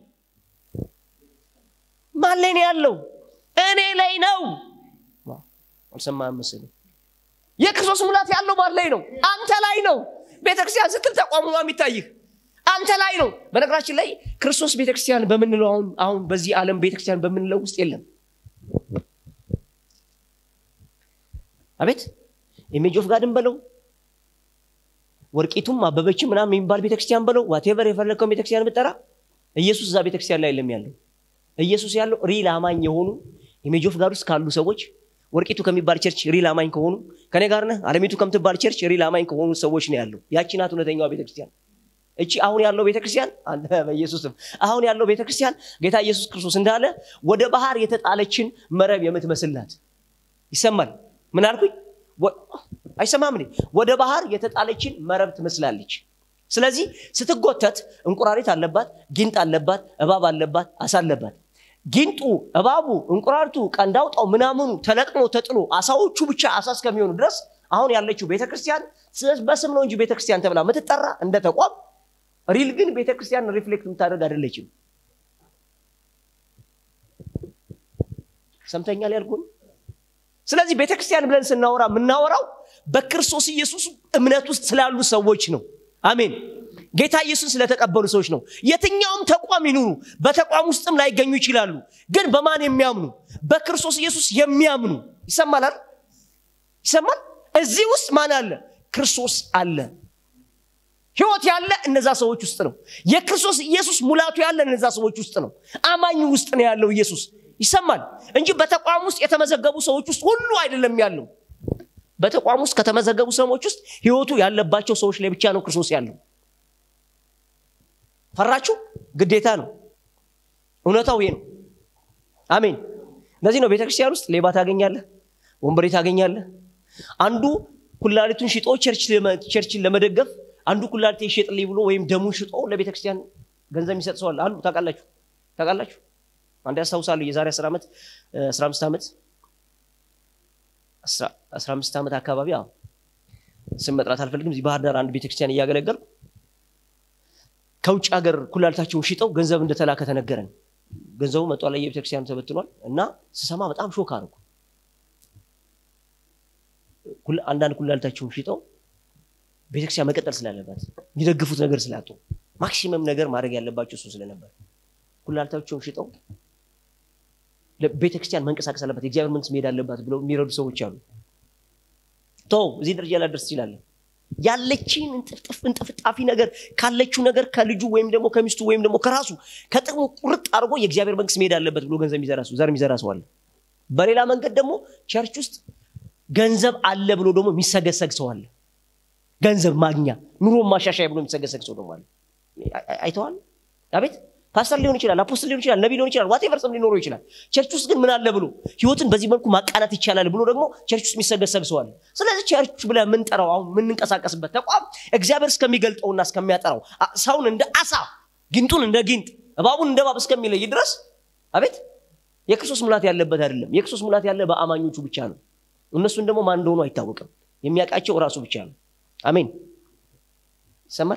Speaker 1: ማን ላይ ነው ያለው እኔ ላይ ነው አልሰማህም መሰለኝ የክርስቶስ ሙላት ያለው ማን ላይ ነው አንተ ላይ ነው ቤተክርስቲያን ስትል ተቋሙ የሚታይህ አንተ ላይ ነው በነገራችን ላይ ክርስቶስ ቤተክርስቲያን በምንለው አሁን አሁን በዚህ ዓለም ቤተክርስቲያን በምንለው ውስጥ የለም አቤት ኢሜጅ ኦፍ ጋድን በለው ወርቂቱም አበበችም ምናምን የሚባል ቤተክርስቲያን በለው ዋቴቨር የፈለግከው ቤተክርስቲያን ብጠራ ኢየሱስ እዛ ቤተክርስቲያን ላይ የለም ያለው ኢየሱስ ያለው ሪል አማኝ የሆኑ ኢሜጅ ኦፍ ጋድ ውስጥ ካሉ ሰዎች ወርቂቱ ከሚባል ቸርች ሪል አማኝ ከሆኑ ከኔ ጋር ነህ አለሚቱ ከምትባል ቸርች ሪል አማኝ ከሆኑ ሰዎች ነው ያለው ያቺ ናት እውነተኛዋ ቤተክርስቲያን እቺ አሁን ያለው ቤተክርስቲያን በኢየሱስም አሁን ያለው ቤተክርስቲያን ጌታ ኢየሱስ ክርስቶስ እንዳለ ወደ ባህር የተጣለችን መረብ የምትመስልናት ይሰማል ምን አልኩኝ አይሰማም እንዴ ወደ ባህር የተጣለችን መረብ ትመስላለች ስለዚህ ስትጎተት እንቁራሪት አለባት ጊንጥ አለባት እባብ አለባት አሳ አለባት ጊንጡ እባቡ እንቁራሪቱ ቀንዳውጣው ምናምኑ ተለቅሞ ተጥሎ አሳዎቹ ብቻ አሳ እስከሚሆኑ ድረስ አሁን ያለችው ቤተክርስቲያን በስም ነው እንጂ ቤተክርስቲያን ተብላ ምትጠራ እንደ ተቋም ሪል ግን ቤተክርስቲያን ሪፍሌክት የምታደርግ አይደለችም ሰምተኛል ያልኩን ስለዚህ ቤተክርስቲያን ብለን ስናወራ የምናወራው በክርስቶስ ኢየሱስ እምነት ውስጥ ስላሉ ሰዎች ነው አሜን ጌታ ኢየሱስ ስለተቀበሉ ሰዎች ነው የትኛውም ተቋም ይኑሩ በተቋም ውስጥም ላይገኙ ይችላሉ ግን በማን የሚያምኑ በክርስቶስ ኢየሱስ የሚያምኑ ይሰማላል ይሰማል እዚህ ውስጥ ማን አለ ክርስቶስ አለ ህይወት ያለ እነዛ ሰዎች ውስጥ ነው የክርስቶስ ኢየሱስ ሙላቱ ያለ እነዛ ሰዎች ውስጥ ነው አማኝ ውስጥ ነው ያለው ኢየሱስ ይሰማል እንጂ በተቋም ውስጥ የተመዘገቡ ሰዎች ውስጥ ሁሉ አይደለም ያለው በተቋም ውስጥ ከተመዘገቡ ሰዎች ውስጥ ህይወቱ ያለባቸው ሰዎች ላይ ብቻ ነው ክርስቶስ ያለው ፈራችሁ ግዴታ ነው እውነታው ይሄ ነው አሜን ለዚህ ነው ቤተክርስቲያን ውስጥ ሌባ ታገኛለህ ወንበሬ ታገኛለህ አንዱ ኩላሊቱን ሽጦ ቸርችን ለመደገፍ አንዱ ኩላሊቴ ይሸጥልኝ ብሎ ወይም ደሙን ሽጦ ለቤተክርስቲያን ገንዘብ የሚሰጥ ሰዋል አንዱ ታውቃላችሁ ታውቃላችሁ አንድ ያስታውሳለሁ የዛሬ 10 ዓመት 15 ዓመት 15 ዓመት አካባቢ አዎ ስም መጥራት አልፈልግም እዚህ ባህር ዳር አንድ ቤተክርስቲያን እያገለገልኩ ከውጭ ሀገር ኩላሊታቸውን ሽጠው ገንዘብ እንደተላከ ተነገረን ገንዘቡ መጧ ላይ የቤተክርስቲያኑ ተበትኗል እና ስሰማ በጣም ሾክ አርኩ አንዳንድ ኩላሊታቸውን ሽጠው ቤተክርስቲያን መቀጠል ስላለባት የሚደግፉት ነገር ስላጡ ማክሲመም ነገር ማድረግ ያለባቸው እሱ ስለነበር ኩላሊታቸውን ሽጠው ቤተክርስቲያን መንቀሳቀስ አለባት የእግዚአብሔር መንግስት መሄድ አለባት ብለው የሚረዱ ሰዎች አሉ ተው እዚህ ደረጃ ላደርስ ትችላለን ያለችን እንጥፍጥፍ እንጥፍጣፊ ነገር ካለችው ነገር ከልጁ ወይም ደግሞ ከሚስቱ ወይም ደግሞ ከራሱ ከጥቅሙ ቁርጥ አድርጎ የእግዚአብሔር መንግስት መሄድ አለበት ብሎ ገንዘብ የሚዘራ ሰው ዘር የሚዘራ ሰው አለ በሌላ መንገድ ደግሞ ቸርች ውስጥ ገንዘብ አለ ብሎ ደግሞ የሚሰገሰግ ሰው አለ ገንዘብ ማግኛ ኑሮ ማሻሻያ ብሎ የሚሰገሰግ ሰው ደግሞ አለ አይተዋል አቤት ፓስተር ሊሆን ይችላል አፖስትል ሊሆን ይችላል ነቢ ሊሆን ይችላል ዋቴቨር ስም ሊኖረው ይችላል ቸርች ውስጥ ግን ምን አለ ብሎ ህይወትን በዚህ መልኩ ማቃናት ይቻላል ብሎ ደግሞ ቸርች ውስጥ የሚሰገሰግ ሰው አለ ስለዚህ ቸርች ብለ የምንጠራው አሁን የምንንቀሳቀስበት ተቋም እግዚአብሔር እስከሚገልጠውና እስከሚያጠራው አ- ሰውን እንደ አሳ ጊንጡን እንደ ጊንጥ እባቡን እንደ እባብ እስከሚለይ ድረስ አቤት የክርስቶስ ሙላት ያለበት አይደለም የክርስቶስ ሙላት ያለ በአማኞቹ ብቻ ነው እነሱን ደግሞ ማን እንደሆኑ አይታወቅም የሚያውቃቸው ራሱ ብቻ ነው አሜን ይሰማል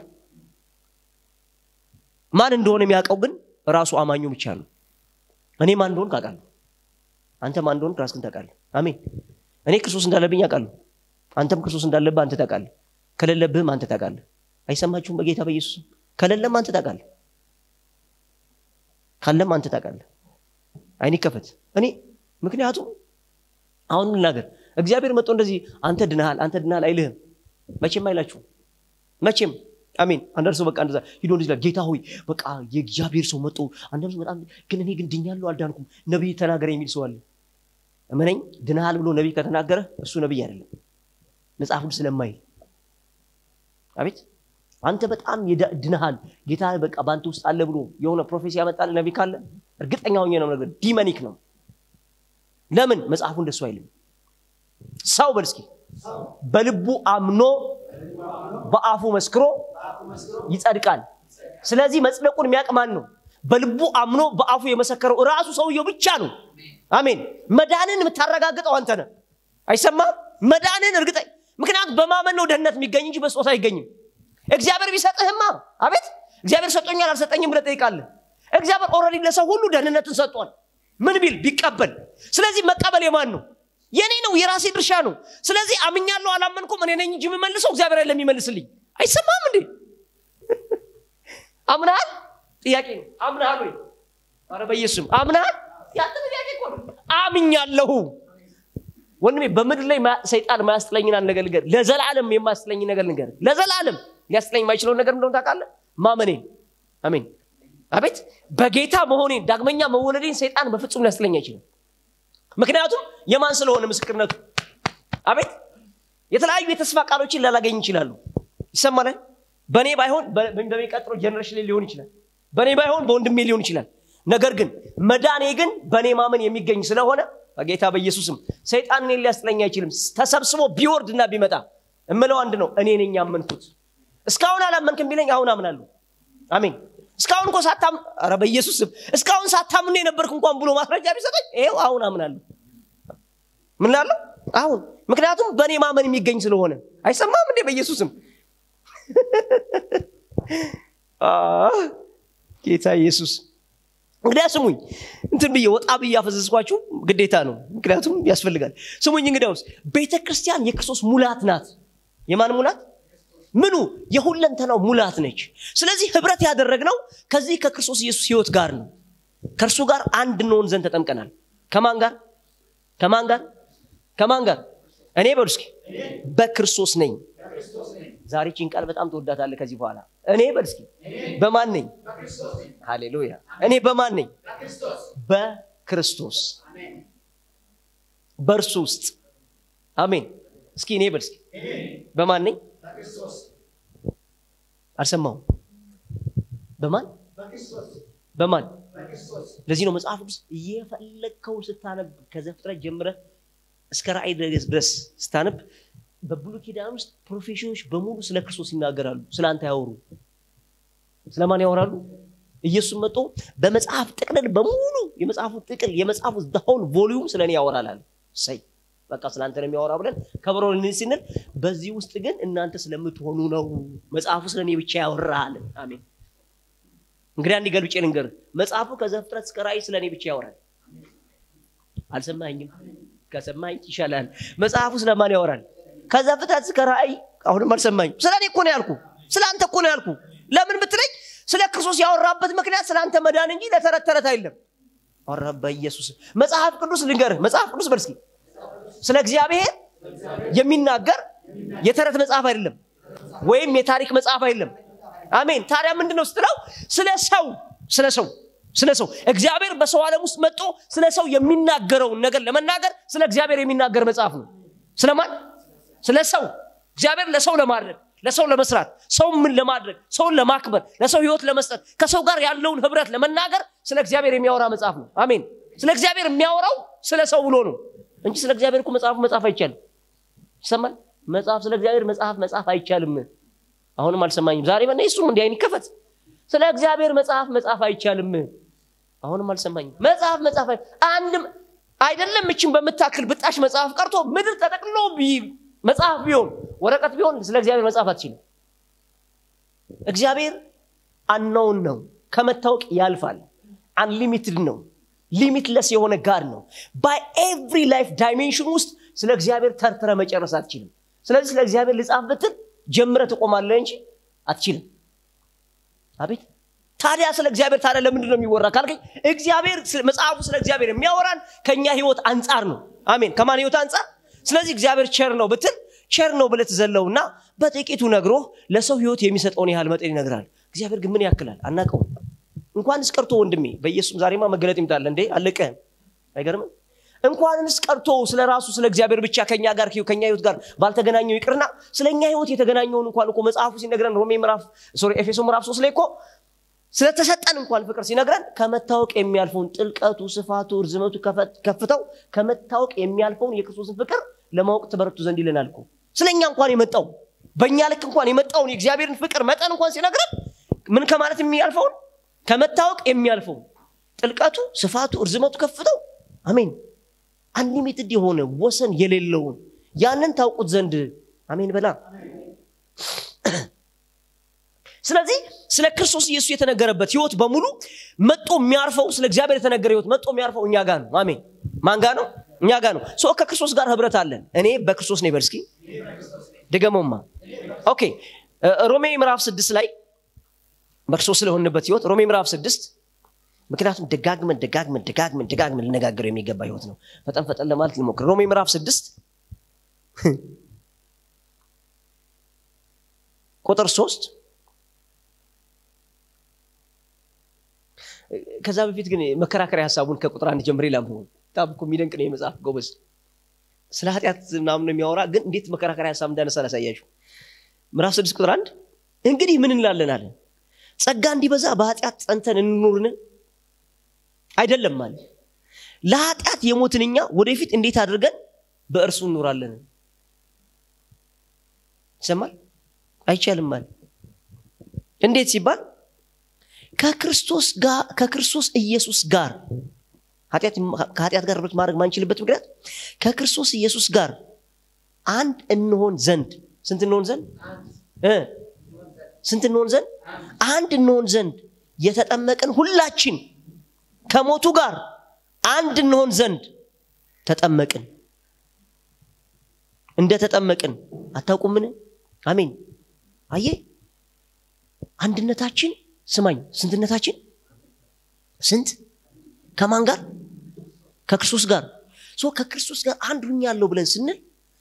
Speaker 1: ማን እንደሆነ የሚያውቀው ግን ራሱ አማኙ ብቻ ነው እኔ ማን እንደሆን ካውቃለሁ አንተ ማን እንደሆን ራስህን ታውቃለህ አሜን እኔ ክርስቶስ እንዳለብኝ አውቃለሁ አንተም ክርስቶስ እንዳለብህ አንተ ታውቃለህ ከሌለብህም አንተ ታውቃለህ አይሰማችሁም በጌታ በኢየሱስ ከሌለም አንተ ታውቃለህ ካለም አንተ ታውቃለህ አይን ይከፈት እኔ ምክንያቱም አሁን ልናገር እግዚአብሔር መጥቶ እንደዚህ አንተ ድናሃል አንተ ድናሃል አይልህም መቼም አይላችሁም መቼም አሜን አንዳንድ ሰው በቃ እንደዛ ሂዶ እንደዚህ ይላል ጌታ ሆይ በቃ የእግዚአብሔር ሰው መጥቶ አንዳንድ ሰው በጣም ግን እኔ ግን ድኛለሁ አልዳንኩም ነቢይ ተናገረ የሚል ሰው አለ እመነኝ ድናሃል ብሎ ነቢይ ከተናገረ እሱ ነቢይ አይደለም መጽሐፉን ስለማይል አቤት አንተ በጣም የዳ- ድነሃል ጌታ በቃ በአንተ ውስጥ አለ ብሎ የሆነ ፕሮፌሲ ያመጣል ነቢ ካለ እርግጠኛ ሆኜ ነው ነገር ዲመኒክ ነው ለምን መጽሐፉ እንደሱ አይልም ሰው በል እስኪ በልቡ አምኖ በአፉ መስክሮ ይጸድቃል ስለዚህ መጽደቁን የሚያውቅ ማን ነው በልቡ አምኖ በአፉ የመሰከረው ራሱ ሰውየው ብቻ ነው አሜን መዳንን የምታረጋግጠው አንተ ነህ አይሰማም መዳንን እርግጠኝ ምክንያቱም በማመን ነው ደህንነት የሚገኝ እንጂ በስጦታ አይገኝም እግዚአብሔር ቢሰጥህማ አቤት እግዚአብሔር ሰጦኛል አልሰጠኝም ብለህ ጠይቃለህ እግዚአብሔር ኦልሬዲ ለሰው ሁሉ ደህንነትን ሰጥቷል ምን ቢል ቢቀበል ስለዚህ መቀበል የማን ነው የኔ ነው የራሴ ድርሻ ነው ስለዚህ አምኛለሁ አላመንኩም እኔ ነኝ እንጂ የምመልሰው እግዚአብሔር አይደለም የሚመልስልኝ አይሰማም እንዴ አምናሃል ጥያቄ ነው አምናሃል ወይ ኧረ በኢየሱስም አምናሃል ያንተ ጥያቄ እኮ ነው አምኛለሁ ወንድሜ በምድር ላይ ማ- ሰይጣን ማያስጥለኝን አንድ ነገር ልንገር ለዘላለም የማያስጥለኝ ነገር ልንገር ለዘላለም ሊያስጥለኝ የማይችለውን ነገር እንደሆነ ታውቃለህ ማመኔን አሜን አቤት በጌታ መሆኔን ዳግመኛ መወለዴን ሰይጣን በፍጹም ሊያስጥለኝ አይችልም ምክንያቱም የማን ስለሆነ ምስክርነቱ አቤት የተለያዩ የተስፋ ቃሎችን ላላገኝ ይችላሉ ይሰማናል በእኔ ባይሆን በ- በሚቀጥለው ጀኔሬሽን ላይ ሊሆን ይችላል በእኔ ባይሆን በወንድሜ ሊሆን ይችላል ነገር ግን መዳኔ ግን በእኔ ማመን የሚገኝ ስለሆነ በጌታ በኢየሱስም ሰይጣን እኔን ሊያስጥለኝ አይችልም ተሰብስቦ ቢወርድና ቢመጣ እምለው አንድ ነው እኔ ነኝ ያመንኩት እስካሁን አላመንክም ቢለኝ አሁን አምናለሁ አሜን እስካሁን እኮ ሳታም ኧረ በኢየሱስ ስም እስካሁን ሳታምን የነበርክ እንኳን ብሎ ማስረጃ ቢሰጠኝ ይኸው አሁን አምናለሁ ምን ላለው አሁን ምክንያቱም በእኔ ማመን የሚገኝ ስለሆነ አይሰማም እንዴ በኢየሱስም አህ፣ ጌታ ኢየሱስ እንግዲያ ስሙኝ እንትን ብዬ ወጣ ብዬ አፈዘዝኳችሁ ግዴታ ነው ምክንያቱም ያስፈልጋል ስሙኝ እንግዲያውስ ቤተ ክርስቲያን የክርስቶስ ሙላት ናት የማን ሙላት ምኑ የሁለንተናው ሙላት ነች ስለዚህ ህብረት ያደረግነው ከዚህ ከክርስቶስ ኢየሱስ ህይወት ጋር ነው ከእርሱ ጋር አንድ እንሆን ዘንድ ተጠምቀናል ከማን ጋር ከማን ጋር ከማን ጋር እኔ በሉ እስኪ በክርስቶስ ነኝ ዛሬ ቺን ቃል በጣም ትወዳታለህ ከዚህ በኋላ እኔ በል እስኪ በማን ነኝ ሃሌሉያ እኔ በማን ነኝ በክርስቶስ በእርሱ ውስጥ አሜን እስኪ እኔ በል እስኪ በማን ነኝ አልሰማሁም በማን በማን ለዚህ ነው መጽሐፍ ቅዱስ እየፈለግከውን ስታነብ ከዘፍጥረት ጀምረህ እስከ ራእይ ድረስ ስታነብ በብሉይ ኪዳን ውስጥ ፕሮፌሽኖች በሙሉ ስለ ክርስቶስ ይናገራሉ ስለ አንተ ያወሩ ስለማን ያወራሉ ኢየሱስ መጥቶ በመጽሐፍ ጥቅልል በሙሉ የመጽሐፉ ጥቅል የመጽሐፉ ሆል ቮሊዩም ስለ እኔ ያወራል አለ ሰይ በቃ ስለ አንተ ነው የሚያወራ ብለን ከበሮ ልንል ስንል በዚህ ውስጥ ግን እናንተ ስለምትሆኑ ነው መጽሐፉ ስለ እኔ ብቻ ያወራል አሜን እንግዲህ አንድ ገልብጬ ልንገር መጽሐፉ ከዘፍጥረት እስከ ራእይ ስለ እኔ ብቻ ያወራል አልሰማኝም ከሰማኝ ይሻላል መጽሐፉ ስለማን ያወራል ከዘፍጥረት እስከ ራእይ አሁንም አልሰማኝ ስለ እኔ እኮ ነው ያልኩ ስለ አንተ እኮ ነው ያልኩ ለምን ብትለኝ ስለ ክርስቶስ ያወራበት ምክንያት ስለ አንተ መዳን እንጂ ለተረት ተረት አይደለም ኧረ በኢየሱስ መጽሐፍ ቅዱስ ልንገርህ መጽሐፍ ቅዱስ በርስኪ ስለ እግዚአብሔር የሚናገር የተረት መጽሐፍ አይደለም ወይም የታሪክ መጽሐፍ አይደለም አሜን ታዲያ ምንድን ነው ስትለው ስለ ሰው ስለ ሰው ስለ ሰው እግዚአብሔር በሰው ዓለም ውስጥ መጥቶ ስለ ሰው የሚናገረውን ነገር ለመናገር ስለ እግዚአብሔር የሚናገር መጽሐፍ ነው ስለማን ስለ ሰው እግዚአብሔር ለሰው ለማድረግ ለሰው ለመስራት ሰው ምን ለማድረግ ሰውን ለማክበር ለሰው ህይወት ለመስጠት ከሰው ጋር ያለውን ህብረት ለመናገር ስለ እግዚአብሔር የሚያወራ መጽሐፍ ነው አሜን ስለ እግዚአብሔር የሚያወራው ስለ ሰው ብሎ ነው እንጂ ስለ እግዚአብሔር እኮ መጽሐፍ መጽሐፍ አይቻልም ይሰማል መጽሐፍ ስለ እግዚአብሔር መጽሐፍ መጽሐፍ አይቻልም አሁንም አልሰማኝም ዛሬ በና እሱ እንዲ አይን ይከፈት ስለ እግዚአብሔር መጽሐፍ መጽሐፍ አይቻልም አሁንም አልሰማኝም መጽሐፍ መጽሐፍ አንድም አይደለም እችን በምታክል ብጣሽ መጽሐፍ ቀርቶ ምድር ተጠቅልሎ መጽሐፍ ቢሆን ወረቀት ቢሆን ስለ እግዚአብሔር መጽሐፍ አትችልም እግዚአብሔር አናውን ነው ከመታወቅ ያልፋል አንሊሚትድ ነው ሊሚትለስ የሆነ ጋር ነው ባይ ኤቭሪ ላይፍ ዳይሜንሽን ውስጥ ስለ እግዚአብሔር ተርትረ መጨረስ አትችልም ስለዚህ ስለ እግዚአብሔር ልጻፍ ብትል ጀምረ ትቆማለህ እንጂ አትችልም አቤት ታዲያ ስለ እግዚአብሔር ታዲያ ለምንድን ነው የሚወራ ካልከኝ እግዚአብሔር መጽሐፉ ስለ እግዚአብሔር የሚያወራን ከእኛ ህይወት አንጻር ነው አሜን ከማን ህይወት አንጻር ስለዚህ እግዚአብሔር ቸር ነው ብትል ቸር ነው ብለህ ትዘለውና በጥቂቱ ነግሮ ለሰው ህይወት የሚሰጠውን ያህል መጠን ይነግራል እግዚአብሔር ግን ምን ያክላል አናቀውም እንኳንስ ቀርቶ ወንድሜ በኢየሱስ ዛሬማ መገለጥ ይምጣለ እንዴ አለቀህም አይገርምም እንኳንስ ቀርቶ ስለ ራሱ ስለ እግዚአብሔር ብቻ ከኛ ጋር ከኛ ህይወት ጋር ባልተገናኘው ይቅርና ስለ እኛ ህይወት የተገናኘውን እንኳን እኮ መጽሐፉ ሲነግረን ሮሜ ምዕራፍ ሶሪ ኤፌሶ ምዕራፍ ሶስት ላይ እኮ ስለተሰጠን እንኳን ፍቅር ሲነግረን ከመታወቅ የሚያልፈውን ጥልቀቱ ስፋቱ ርዝመቱ ከፍተው ከመታወቅ የሚያልፈውን የክርስቶስን ፍቅር ለማወቅ ትበረቱ ዘንድ ይለናል እኮ ስለ እኛ እንኳን የመጣው በእኛ ልክ እንኳን የመጣውን የእግዚአብሔርን ፍቅር መጠን እንኳን ሲነግረን ምን ከማለት የሚያልፈውን ከመታወቅ የሚያልፈውን ጥልቀቱ ስፋቱ እርዝመቱ ከፍተው አሜን አንሊሚትድ የሆነ ወሰን የሌለውን ያንን ታውቁት ዘንድ አሜን በላ ስለዚህ ስለ ክርስቶስ ኢየሱስ የተነገረበት ህይወት በሙሉ መጦ የሚያርፈው ስለ እግዚአብሔር የተነገረ ህይወት መጦ የሚያርፈው እኛ ጋር ነው አሜን ማን ጋር ነው እኛ ጋር ነው ሶ ከክርስቶስ ጋር ህብረት አለን እኔ በክርስቶስ ነኝ በርስኪ ድገመማ ኦኬ ሮሜ ምዕራፍ ስድስት ላይ በክርስቶስ ስለሆንበት ህይወት ሮሜ ምዕራፍ ስድስት ምክንያቱም ደጋግመን ደጋግመን ደጋግመን ደጋግመን ልነጋገረው የሚገባ ህይወት ነው ፈጠን ፈጠን ለማለት ልሞክር ሮሜ ምዕራፍ ስድስት ቁጥር ሶስት ከዛ በፊት ግን መከራከሪያ ሀሳቡን ከቁጥር አንድ ጀምሬ ላምሆን በጣም እኮ የሚደንቅ ነው የመጽሐፍ ጎበዝ ስለ ኃጢአት ምናምን የሚያወራ ግን እንዴት መከራከሪያ ሀሳብ እንዳነሳ ላሳያችሁ ምዕራፍ ስድስት ቁጥር አንድ እንግዲህ ምን እንላለን አለ ጸጋ እንዲበዛ በኃጢአት ጸንተን እንኑርን አይደለም አለ ለኃጢአት የሞትን እኛ ወደፊት እንዴት አድርገን በእርሱ እንኖራለን ይሰማል አይቻልም አለ እንዴት ሲባል ከክርስቶስ ጋር ከክርስቶስ ኢየሱስ ጋር ከኃጢአት ጋር ህብረት ማድረግ ማንችልበት ምክንያት ከክርስቶስ ኢየሱስ ጋር አንድ እንሆን ዘንድ ስንት እንሆን ዘንድ ስንት እንሆን ዘንድ አንድ እንሆን ዘንድ የተጠመቅን ሁላችን ከሞቱ ጋር አንድ እንሆን ዘንድ ተጠመቅን እንደ ተጠመቅን አታውቁምን አሜን አየ አንድነታችን ስማኝ ስንትነታችን ስንት ከማን ጋር ከክርስቶስ ጋር ሶ ከክርስቶስ ጋር አንድ ሁኛለሁ ብለን ስንል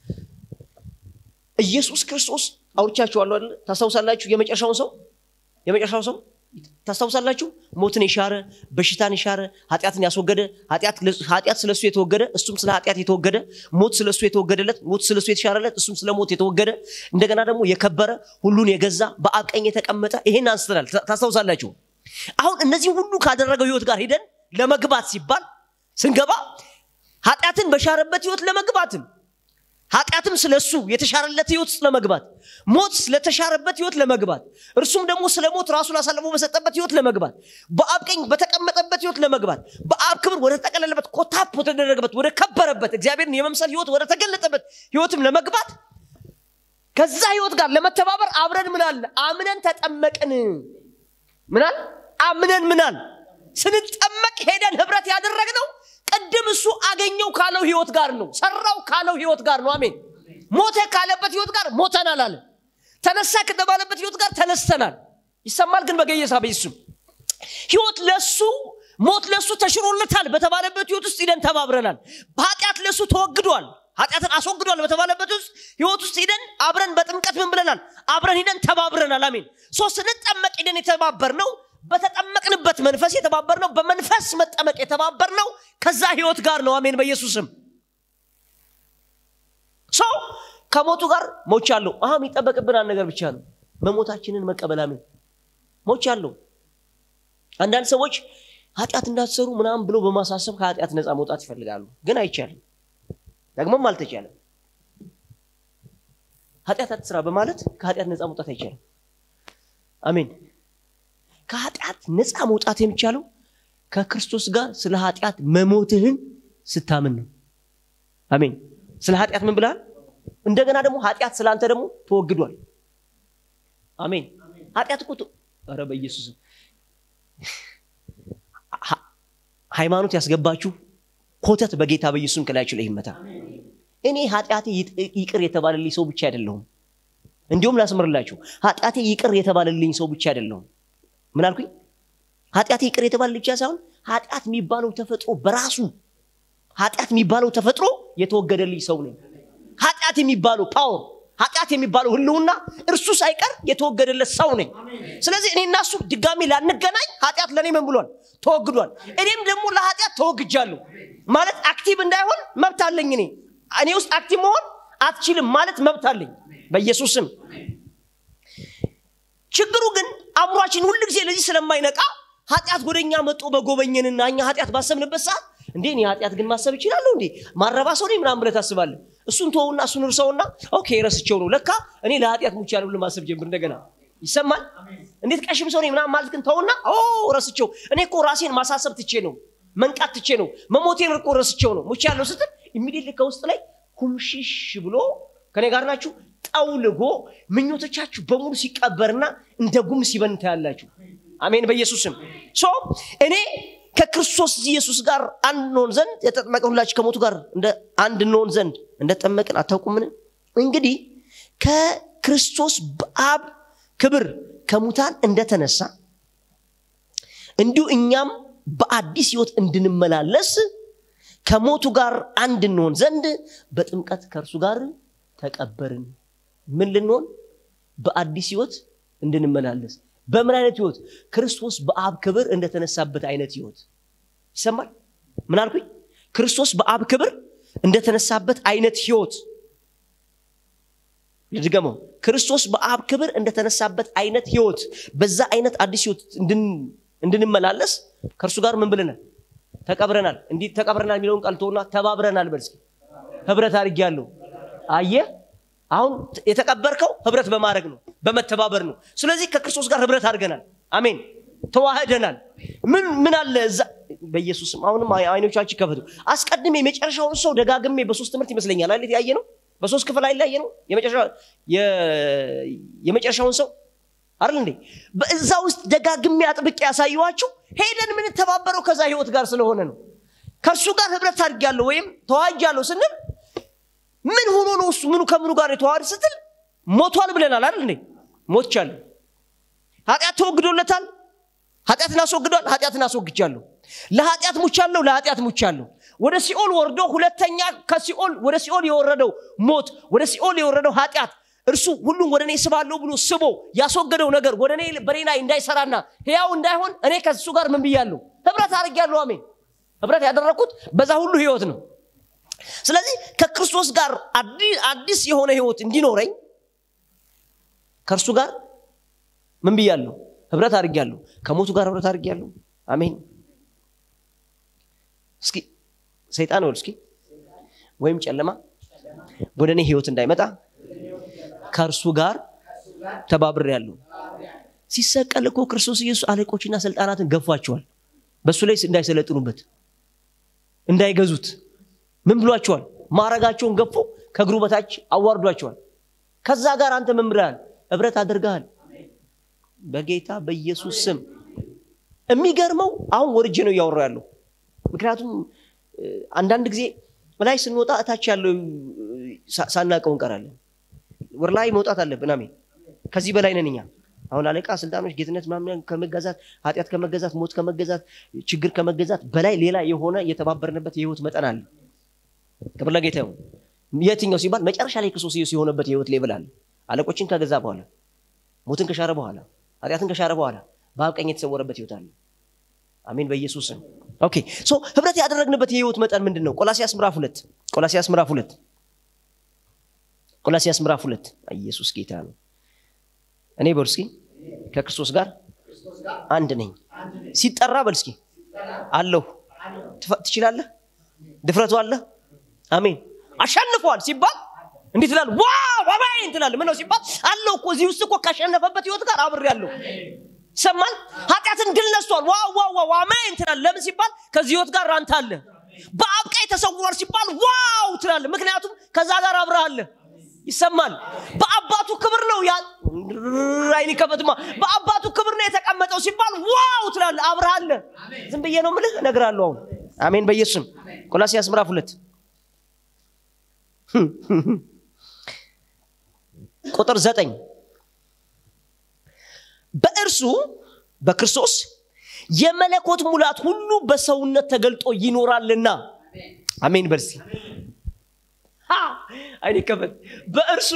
Speaker 1: ኢየሱስ ክርስቶስ አውርቻችኋለሁ አይደለ ታስታውሳላችሁ የመጨረሻውን ሰው የመጨረሻው ሰው ታስታውሳላችሁ ሞትን የሻረ በሽታን የሻረ ኃጢአትን ያስወገደ ኃጢአት ስለሱ የተወገደ እሱም ስለ ኃጢአት የተወገደ ሞት ስለሱ የተወገደለት ሞት ስለሱ የተሻረለት እሱም ስለ ሞት የተወገደ እንደገና ደግሞ የከበረ ሁሉን የገዛ በአብ ቀኝ የተቀመጠ ይሄን አንስተናል ታስታውሳላችሁ አሁን እነዚህ ሁሉ ካደረገው ህይወት ጋር ሄደን ለመግባት ሲባል ስንገባ ኃጢአትን በሻረበት ህይወት ለመግባትም ኃጢአትም ስለ እሱ የተሻረለት ህይወት ውስጥ ለመግባት ሞት ስለተሻረበት ህይወት ለመግባት እርሱም ደግሞ ስለ ሞት ራሱን አሳልፎ በሰጠበት ህይወት ለመግባት በአብ ቀኝ በተቀመጠበት ህይወት ለመግባት በአብ ክብር ወደ ተጠቀለለበት ኮታፕ ወደተደረገበት ወደ ከበረበት እግዚአብሔርን የመምሰል ህይወት ወደ ተገለጠበት ህይወትም ለመግባት ከዛ ህይወት ጋር ለመተባበር አብረን ምናል አምነን ተጠመቅን ምናል አምነን ምናል ስንጠመቅ ሄደን ህብረት ያደረግነው ቅድም እሱ አገኘው ካለው ህይወት ጋር ነው ሰራው ካለው ህይወት ጋር ነው አሜን ሞተ ካለበት ህይወት ጋር ሞተናል አለ ተነሳ ከተባለበት ህይወት ጋር ተነስተናል ይሰማል ግን በገየሳ በኢየሱስ ህይወት ለሱ ሞት ለሱ ተሽሮለታል በተባለበት ህይወት ውስጥ ሂደን ተባብረናል በኃጢአት ለሱ ተወግዷል ኃጢአትን አስወግዷል በተባለበት ውስጥ ህይወት ውስጥ ሂደን አብረን በጥምቀት ምን ብለናል አብረን ሂደን ተባብረናል አሜን ሶስት ስንጠመቅ ሂደን የተባበር ነው በተጠመቅንበት መንፈስ የተባበር ነው በመንፈስ መጠመቅ የተባበር ነው ከዛ ህይወት ጋር ነው አሜን በኢየሱስም ሰው ከሞቱ ጋር ሞቻለሁ። አሁ የሚጠበቅብን አንድ ነገር ብቻ ነው፣ መሞታችንን መቀበል። አሜን። ሞቻለሁ። አንዳንድ ሰዎች ኃጢአት እንዳትሰሩ ምናምን ብሎ በማሳሰብ ከኃጢአት ነፃ መውጣት ይፈልጋሉ፣ ግን አይቻልም። ደግሞም አልተቻለም። ኃጢአት አትስራ በማለት ከኃጢአት ነፃ መውጣት አይቻልም። አሜን። ከኃጢአት ነፃ መውጣት የሚቻለው ከክርስቶስ ጋር ስለ ኃጢአት መሞትህን ስታምን ነው። አሜን። ስለ ኃጢአት ምን ብልሃል? እንደገና ደግሞ ኃጢአት ስለ አንተ ደግሞ ተወግዷል። አሜን። ኃጢአት እኮ ኧረ በኢየሱስ ሃይማኖት ያስገባችሁ ኮተት በጌታ በኢየሱስም ከላያችሁ ላይ ይመታ። እኔ ኃጢአቴ ይቅር የተባለልኝ ሰው ብቻ አይደለሁም። እንዲሁም ላስምርላችሁ፣ ኃጢአቴ ይቅር የተባለልኝ ሰው ብቻ አይደለሁም። ምን አልኩኝ? ኃጢአቴ ይቅር የተባለልኝ ብቻ ሳይሆን ኃጢአት የሚባለው ተፈጥሮ በራሱ ኃጢአት የሚባለው ተፈጥሮ የተወገደልኝ ሰው ነኝ። ኃጢአት የሚባለው ፓወር ኃጢአት የሚባለው ህልውና እርሱ ሳይቀር የተወገደለት ሰው ነኝ። ስለዚህ እኔና እሱ ድጋሚ ላንገናኝ ኃጢአት ለእኔ ምን ብሏል? ተወግዷል። እኔም ደግሞ ለኃጢአት ተወግጃለሁ ማለት አክቲቭ እንዳይሆን መብት አለኝ። እኔ እኔ ውስጥ አክቲቭ መሆን አትችልም ማለት መብት አለኝ በኢየሱስም። ችግሩ ግን አእምሯችን ሁል ጊዜ ለዚህ ስለማይነቃ ኃጢአት ወደ እኛ መጦ በጎበኘንና እኛ ኃጢአት ባሰብንበት ሰዓት እንዴ እኔ ኃጢአት ግን ማሰብ ይችላለሁ እንዴ ማረባ ሰው ነኝ ምናምን ብለህ ታስባለህ። እሱን ተወውና እሱን እርሰውና ኦኬ ረስቸው ነው ለካ እኔ ለኃጢአት ሙቻለሁ ብለህ ማሰብ ጀምር። እንደገና ይሰማል። እንዴት ቀሽም ሰው ነኝ ምናምን ማለት ግን ተውና ኦ ረስቸው እኔ እኮ ራሴን ማሳሰብ ትቼ ነው መንቃት ትቼ ነው መሞቴን እኮ ረስቸው ነው ሙቻለሁ ስትል ኢሚዲየትሊ ከውስጥ ላይ ኩምሽሽ ብሎ ከኔ ጋር ናችሁ ጠውልጎ ምኞቶቻችሁ በሙሉ ሲቀበርና እንደ ጉም ሲበን ታያላችሁ። አሜን በኢየሱስም ሶ እኔ ከክርስቶስ ኢየሱስ ጋር አንድ እንሆን ዘንድ የተጠመቀን ሁላችሁ ከሞቱ ጋር እንደ አንድ እንሆን ዘንድ እንደተጠመቅን አታውቁምን? እንግዲህ ከክርስቶስ በአብ ክብር ከሙታን እንደተነሳ እንዲሁ እኛም በአዲስ ህይወት እንድንመላለስ ከሞቱ ጋር አንድ እንሆን ዘንድ በጥምቀት ከእርሱ ጋር ተቀበርን። ምን ልንሆን? በአዲስ ህይወት እንድንመላለስ በምን አይነት ህይወት? ክርስቶስ በአብ ክብር እንደተነሳበት አይነት ህይወት ይሰማል። ምን አልኩኝ? ክርስቶስ በአብ ክብር እንደተነሳበት አይነት ህይወት ልድገመው። ክርስቶስ በአብ ክብር እንደተነሳበት አይነት ህይወት፣ በዛ አይነት አዲስ ህይወት እንድንመላለስ ከእርሱ ጋር ምን ብለናል? ተቀብረናል። እንዲህ ተቀብረናል የሚለውን ቃል ተውና ተባብረናል በል እስኪ። ህብረት አድርጌያለሁ። አየህ አሁን የተቀበርከው ህብረት በማድረግ ነው፣ በመተባበር ነው። ስለዚህ ከክርስቶስ ጋር ህብረት አድርገናል። አሜን፣ ተዋህደናል። ምን ምን አለ እዛ በኢየሱስም አሁንም አይኖቻችን ከፈቱ። አስቀድሜ የመጨረሻውን ሰው ደጋግሜ በሶስት ትምህርት ይመስለኛል አይደል ያየ ነው፣ በሶስት ክፍል አይደል ያየ ነው የመጨረሻውን ሰው አይደል እንዴ? በዛ ውስጥ ደጋግሜ አጥብቄ ያሳየኋችሁ ሄደን የምንተባበረው ከዛ ህይወት ጋር ስለሆነ ነው። ከእርሱ ጋር ህብረት አድርጌያለሁ ወይም ተዋህጃለሁ ስንል ምን ሆኖ ነው እሱ ምኑ ከምኑ ጋር የተዋሃደ ስትል ሞቷል ብለናል አይደል እንዴ ሞትቻለሁ ኃጢአት ተወግዶለታል ኃጢአትን አስወግዷል ኃጢአትን አስወግጃለሁ ለኃጢአት ሙቻለሁ ለኃጢአት ሙቻለሁ ወደ ሲኦል ወርዶ ሁለተኛ ከሲኦል ወደ ሲኦል የወረደው ሞት ወደ ሲኦል የወረደው ኃጢአት እርሱ ሁሉም ወደ እኔ ስባለሁ ብሎ ስቦ ያስወገደው ነገር ወደ እኔ በኔ ላይ እንዳይሰራና ህያው እንዳይሆን እኔ ከሱ ጋር ምን ብያለሁ ህብረት አድርጌያለሁ አሜን ህብረት ያደረግኩት በዛ ሁሉ ህይወት ነው ስለዚህ ከክርስቶስ ጋር አዲስ የሆነ ህይወት እንዲኖረኝ ከእርሱ ጋር ምን ብያለሁ? ህብረት አድርጌያለሁ። ከሞቱ ጋር ህብረት አድርጌያለሁ። አሜን። እስኪ ሰይጣን ወል እስኪ ወይም ጨለማ ወደ እኔ ህይወት እንዳይመጣ ከእርሱ ጋር ተባብሬያለሁ። ሲሰቀል እኮ ክርስቶስ ኢየሱስ አለቆችና ስልጣናትን ገፏቸዋል። በእሱ ላይ እንዳይሰለጥኑበት እንዳይገዙት ምን ብሏቸዋል? ማረጋቸውን ገፎ ከእግሩ በታች አዋርዷቸዋል። ከዛ ጋር አንተ ምን ብለሃል? ህብረት አድርገሃል። በጌታ በኢየሱስ ስም የሚገርመው አሁን ወርጄ ነው እያወራ ያለው። ምክንያቱም አንዳንድ ጊዜ ላይ ስንወጣ እታች ያለው ሳናቀው እንቀራለን። ወር ላይ መውጣት አለብን። አሜን። ከዚህ በላይ ነን እኛ። አሁን አለቃ፣ ስልጣኖች፣ ጌትነት ምናምን ከመገዛት ኃጢአት ከመገዛት ሞት ከመገዛት ችግር ከመገዛት በላይ ሌላ የሆነ የተባበርንበት የህይወት መጠን አለ። ክብር ለጌታ ይሁን። የትኛው ሲባል መጨረሻ ላይ ክርስቶስ ኢየሱስ የሆነበት የህይወት ሌቭል አለ። አለቆችን ከገዛ በኋላ ሞትን ከሻረ በኋላ ኃጢአትን ከሻረ በኋላ በአብ ቀኝ የተሰወረበት ህይወት አለ። አሜን በኢየሱስ ስም። ኦኬ ሶ ህብረት ያደረግንበት የህይወት መጠን ምንድን ነው? ቆላሲያስ ምዕራፍ ሁለት ቆላሲያስ ምዕራፍ ሁለት ቆላሲያስ ምዕራፍ ሁለት ኢየሱስ ጌታ ነው እኔ በል እስኪ ከክርስቶስ ጋር አንድ ነኝ ሲጠራ በል እስኪ አለሁ ትችላለህ ድፍረቱ አለ አሜን አሸንፈዋል ሲባል እንዲህ ትላል ዋው አሜን ትላል ምነው ሲባል አለው እኮ እዚህ ውስጥ እኮ ካሸነፈበት ህይወት ጋር አብሬ ያለሁ ይሰማል ኃጢአትን ድል ነስቷል ዋው ዋው ዋው አሜን ትላል ለምን ሲባል ከዚህ ህይወት ጋር አንተ አለ በአብ ቀኝ ተሰውሯል ሲባል ዋው ትላለ ምክንያቱም ከዛ ጋር አብረሃለ ይሰማል በአባቱ ክብር ነው አይኒ ከፈትማ በአባቱ ክብር ነው የተቀመጠው ሲባል ዋው ትላለ አብረሃለ ዝም ብዬ ነው ምልህ እነግራለሁ አሁን አሜን በኢየሱስም ቆላሲያስ ምዕራፍ ሁለት ቁጥር ዘጠኝ በእርሱ በክርስቶስ የመለኮት ሙላት ሁሉ በሰውነት ተገልጦ ይኖራልና አሜን በርሲ አይኔ ከፈት በእርሱ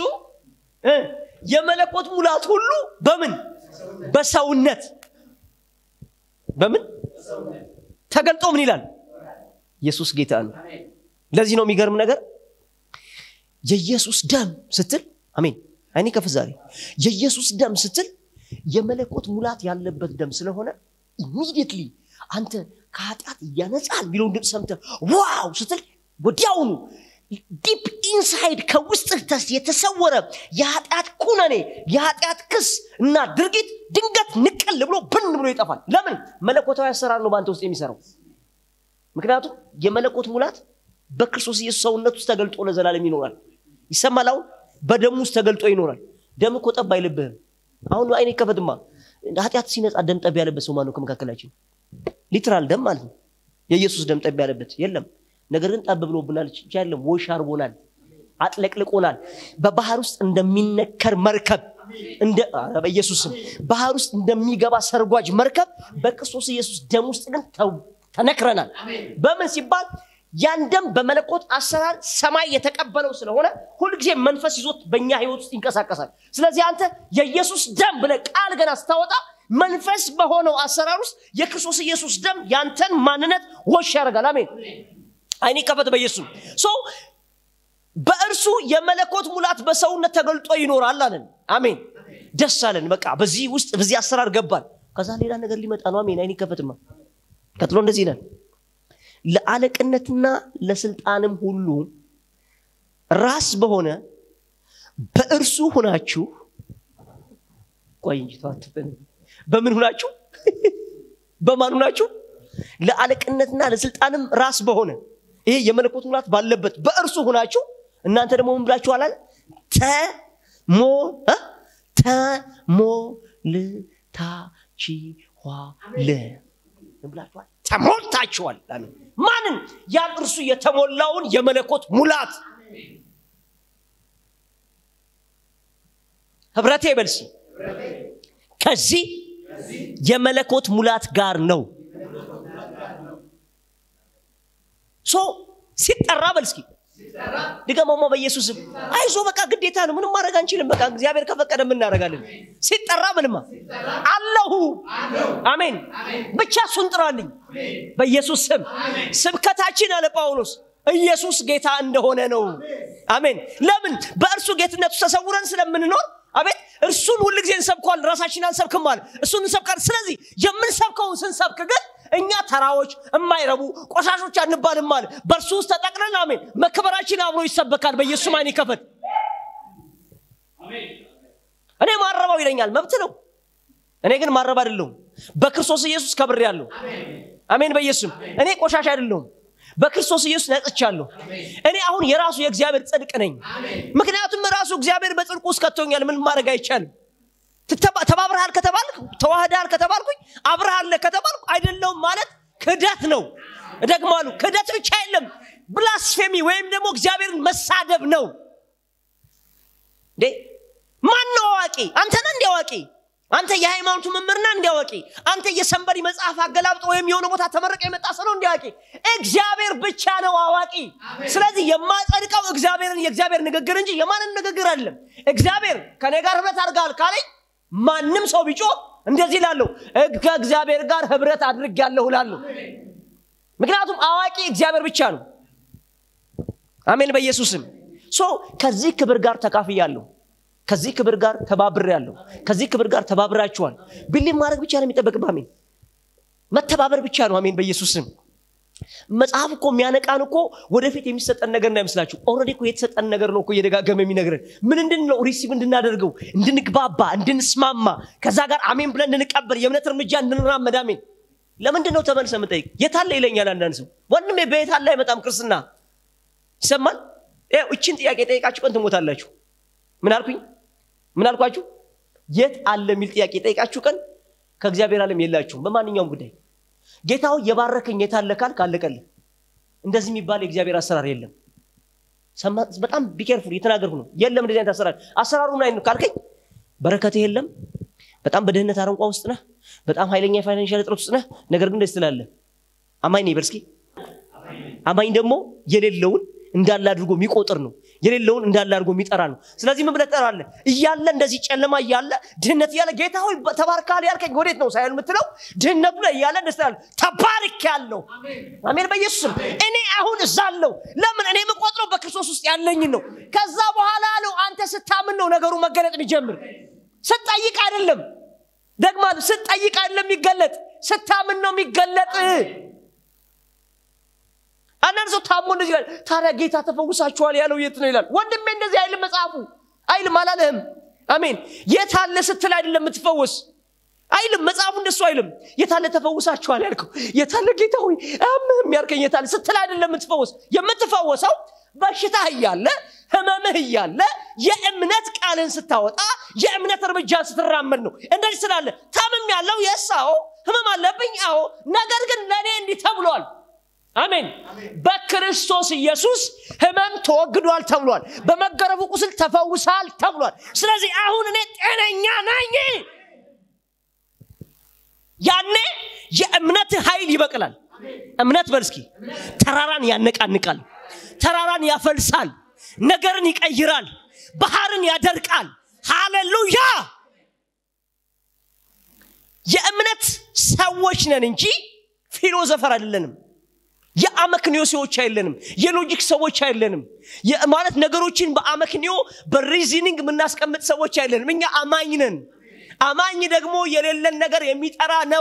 Speaker 1: የመለኮት ሙላት ሁሉ በምን በሰውነት በምን ተገልጦ ምን ይላል ኢየሱስ ጌታ ነው ለዚህ ነው የሚገርም ነገር የኢየሱስ ደም ስትል አሜን አይኔ ከፍ ዛሬ የኢየሱስ ደም ስትል የመለኮት ሙላት ያለበት ደም ስለሆነ ኢሚዲየትሊ አንተ ከኃጢአት እያነጻል ቢለውን ድምፅ ሰምተ ዋው ስትል ወዲያውኑ ዲፕ ኢንሳይድ ከውስጥህ ተስ የተሰወረ የኃጢአት ኩነኔ የኃጢአት ክስ እና ድርጊት ድንገት ንቅል ብሎ ብን ብሎ ይጠፋል ለምን መለኮታዊ አሰራር ነው በአንተ ውስጥ የሚሰራው ምክንያቱም የመለኮት ሙላት በክርስቶስ ኢየሱስ ሰውነት ውስጥ ተገልጦ ለዘላለም ይኖራል ይሰማል አሁን በደሙ ውስጥ ተገልጦ ይኖራል ደም እኮ ጠብ አይልብህም አሁን አይኔ ከፈትማ ኃጢአት ሲነጻ ደም ጠብ ያለበት ሰው ማነው ከመካከላችን ሊትራል ደም ማለት ነው የኢየሱስ ደም ጠብ ያለበት የለም ነገር ግን ጠብ ብሎብናል ያለም ወሽ አርቦናል አጥለቅልቆናል በባህር ውስጥ እንደሚነከር መርከብ እንደ በኢየሱስም ባህር ውስጥ እንደሚገባ ሰርጓጅ መርከብ በክርስቶስ ኢየሱስ ደም ውስጥ ግን ተነክረናል በምን ሲባል ያን ደም በመለኮት አሰራር ሰማይ የተቀበለው ስለሆነ ሁልጊዜ መንፈስ ይዞት በእኛ ህይወት ውስጥ ይንቀሳቀሳል ስለዚህ አንተ የኢየሱስ ደም ብለ ቃል ገና ስታወጣ መንፈስ በሆነው አሰራር ውስጥ የክርስቶስ ኢየሱስ ደም ያንተን ማንነት ወሽ ያደርጋል አሜን አይኔ ከፈት በኢየሱስ ሶ በእርሱ የመለኮት ሙላት በሰውነት ተገልጦ ይኖራል አለን አሜን ደስ አለን በቃ በዚህ ውስጥ በዚህ አሰራር ገባል ከዛ ሌላ ነገር ሊመጣ ነው አሜን አይኔ ከፈትማ ቀጥሎ እንደዚህ ይላል ለአለቅነትና ለስልጣንም ሁሉ ራስ በሆነ በእርሱ ሁናችሁ ቆይ እንጂ በምን ሁናችሁ በማን ሁናችሁ ለአለቅነትና ለስልጣንም ራስ በሆነ ይሄ የመለኮት ሙላት ባለበት በእርሱ ሁናችሁ እናንተ ደግሞ ምን ብላችኋል ተሞ ተሞልታችኋል ብላችኋል ተሞልታችኋል አሜን ማንን ያን እርሱ የተሞላውን የመለኮት ሙላት ህብረቴ በልሲ ከዚህ የመለኮት ሙላት ጋር ነው ሶ ሲጠራ በልስኪ ድገመሞ በኢየሱስም አይዞ በቃ ግዴታ ነው ምንም ማድረግ አንችልም በቃ እግዚአብሔር ከፈቀደ የምናደርጋለን ሲጠራ ምንማ አለሁ አሜን ብቻ እሱን ጥራልኝ በኢየሱስ ስም ስብከታችን አለ ጳውሎስ ኢየሱስ ጌታ እንደሆነ ነው አሜን ለምን በእርሱ ጌትነቱ ተሰውረን ስለምንኖር አቤት እርሱን ሁል ጊዜ እንሰብከዋል ራሳችን አንሰብክም አለ እሱን እንሰብካል ስለዚህ የምንሰብከውን ስንሰብክ ግን እኛ ተራዎች የማይረቡ ቆሻሾች አንባልም አለ በእርሱ ውስጥ ተጠቅለን አሜን መክበራችን አብሮ ይሰበካል በኢየሱስ አይን ይከፈት እኔ ማረባው ይለኛል መብት ነው እኔ ግን ማረብ አይደለሁም በክርስቶስ ኢየሱስ ከብር ያለሁ አሜን በኢየሱስም እኔ ቆሻሻ አይደለሁም በክርስቶስ ኢየሱስ ነጽቻለሁ እኔ አሁን የራሱ የእግዚአብሔር ጽድቅ ነኝ ምክንያቱም ራሱ እግዚአብሔር በጽድቁ ውስጥ ከቶኛል ምን ማድረግ አይቻልም ተባብረሃል ከተባልክ ተዋህዳል ከተባልኩኝ አብረሃለ ከተባልኩ አይደለውም ማለት ክደት ነው እደግማሉ ክደት ብቻ የለም ብላስፌሚ ወይም ደግሞ እግዚአብሔርን መሳደብ ነው ማን ነው አዋቂ አንተነ እንዲ አዋቂ አንተ የሃይማኖቱ መምህርና እንዲያዋቂ አንተ የሰንበሪ መጽሐፍ አገላብጦ ወይም የሆነ ቦታ ተመረቀ የመጣ ሰው ነው እንዲያዋቂ እግዚአብሔር ብቻ ነው አዋቂ ስለዚህ የማጸድቀው እግዚአብሔርን የእግዚአብሔር ንግግር እንጂ የማንን ንግግር አይደለም እግዚአብሔር ከኔ ጋር ህብረት አድርጋል ካለኝ ማንም ሰው ቢጮ እንደዚህ ላለሁ ከእግዚአብሔር ጋር ህብረት አድርግ ያለሁ ላለሁ ምክንያቱም አዋቂ እግዚአብሔር ብቻ ነው አሜን በኢየሱስም ሶ ከዚህ ክብር ጋር ተካፍያለሁ ከዚህ ክብር ጋር ተባብሬያለሁ ከዚህ ክብር ጋር ተባብራችኋል ቢሊቭ ማድረግ ብቻ ነው የሚጠበቅብ አሜን መተባበር ብቻ ነው አሜን በኢየሱስ ስም መጽሐፍ እኮ የሚያነቃን እኮ ወደፊት የሚሰጠን ነገር እንዳይመስላችሁ ኦልሬዲ እኮ የተሰጠን ነገር ነው እኮ እየደጋገመ የሚነግረን ምን እንድን ነው ሪሲቭ እንድናደርገው እንድንግባባ እንድንስማማ ከዛ ጋር አሜን ብለን እንድንቀበል የእምነት እርምጃ እንድንራመድ አሜን ለምንድን ነው ተመልሰ ምጠይቅ የታለ ይለኛል አንዳንድ ሰው ወንድሜ በየታለ አይመጣም ክርስትና ይሰማል ይኸው እችን ጥያቄ ጠይቃችሁ ቀን ትሞታላችሁ ምን አልኩኝ ምን አልኳችሁ የት አለ የሚል ጥያቄ ጠይቃችሁ ቀን ከእግዚአብሔር ዓለም የላችሁም በማንኛውም ጉዳይ ጌታው የባረከኝ የታለ ካል ካለቀልህ እንደዚህ የሚባል የእግዚአብሔር አሰራር የለም በጣም ቢኬርፉል የተናገርኩ ነው የለም እንደዚህ አይነት አሰራር አሰራሩ ምን አይነት ካልከኝ በረከትህ የለም በጣም በድህነት አረንቋ ውስጥ ነህ በጣም ኃይለኛ የፋይናንሻል እጥረት ውስጥ ነህ ነገር ግን ደስ ትላለህ አማኝ ነኝ በርስኪ አማኝ ደግሞ የሌለውን እንዳለ አድርጎ የሚቆጥር ነው የሌለውን እንዳለ አድርጎ የሚጠራ ነው ስለዚህ ምን ብለህ ትጠራለህ እያለ እንደዚህ ጨለማ እያለ ድህነት እያለ ጌታ ሆይ ተባርካል ያልከኝ ወዴት ነው ሳይሆን የምትለው ድህነቱ ላይ እያለ ደስ ትላለህ ተባርክ ያለው አሜን በኢየሱስም እኔ አሁን እዛለው ለምን እኔ የምቆጥረው በክርስቶስ ውስጥ ያለኝን ነው ከዛ በኋላ ነው አንተ ስታምን ነው ነገሩ መገለጥ የሚጀምር ስጠይቅ አይደለም ደግማ ስጠይቅ አይደለም የሚገለጥ ስታምን ነው የሚገለጥ አንዳንድ ሰው ታሞ እንደዚህ ይላል ታዲያ ጌታ ተፈውሳችኋል ያለው የት ነው ይላል ወንድሜ እንደዚህ አይልም መጽሐፉ አይልም አላለህም አሜን የታለ ስትል አይደለም የምትፈወስ አይልም መጽሐፉ እንደሱ አይልም የታለ ተፈውሳችኋል ያልከው የታለ ጌታ ሆይ አምህም ያልከኝ የታለ ስትል አይደለም የምትፈወስ የምትፈወሰው በሽታህ እያለ ህመምህ እያለ የእምነት ቃልን ስታወጣ የእምነት እርምጃን ስትራመድ ነው እንደዚህ ስላለ ታምም ያለው የሳው ህመም አለብኝ አዎ ነገር ግን ለእኔ እንዲህ ተብሏል አሜን በክርስቶስ ኢየሱስ ህመም ተወግዷል ተብሏል በመገረፉ ቁስል ተፈውሳል ተብሏል ስለዚህ አሁን እኔ ጤነኛ ነኝ ያኔ የእምነት ኃይል ይበቅላል እምነት በልስኪ ተራራን ያነቃንቃል ተራራን ያፈልሳል ነገርን ይቀይራል ባህርን ያደርቃል ሃሌሉያ የእምነት ሰዎች ነን እንጂ ፊሎዘፈር አይደለንም የአመክንዮ ሰዎች አይለንም የሎጂክ ሰዎች አይለንም ማለት ነገሮችን በአመክንዮ በሪዝኒንግ የምናስቀምጥ ሰዎች አይለንም እኛ አማኝ ነን አማኝ ደግሞ የሌለን ነገር የሚጠራ ነው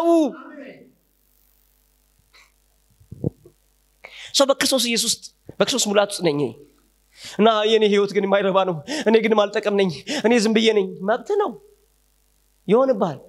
Speaker 1: ሰው በክርስቶስ ኢየሱስ በክርስቶስ ሙላት ውስጥ ነኝ እና የኔ ህይወት ግን የማይረባ ነው እኔ ግን ማልጠቀም ነኝ እኔ ዝም ብዬ ነኝ መብት ነው ይሆንብሃል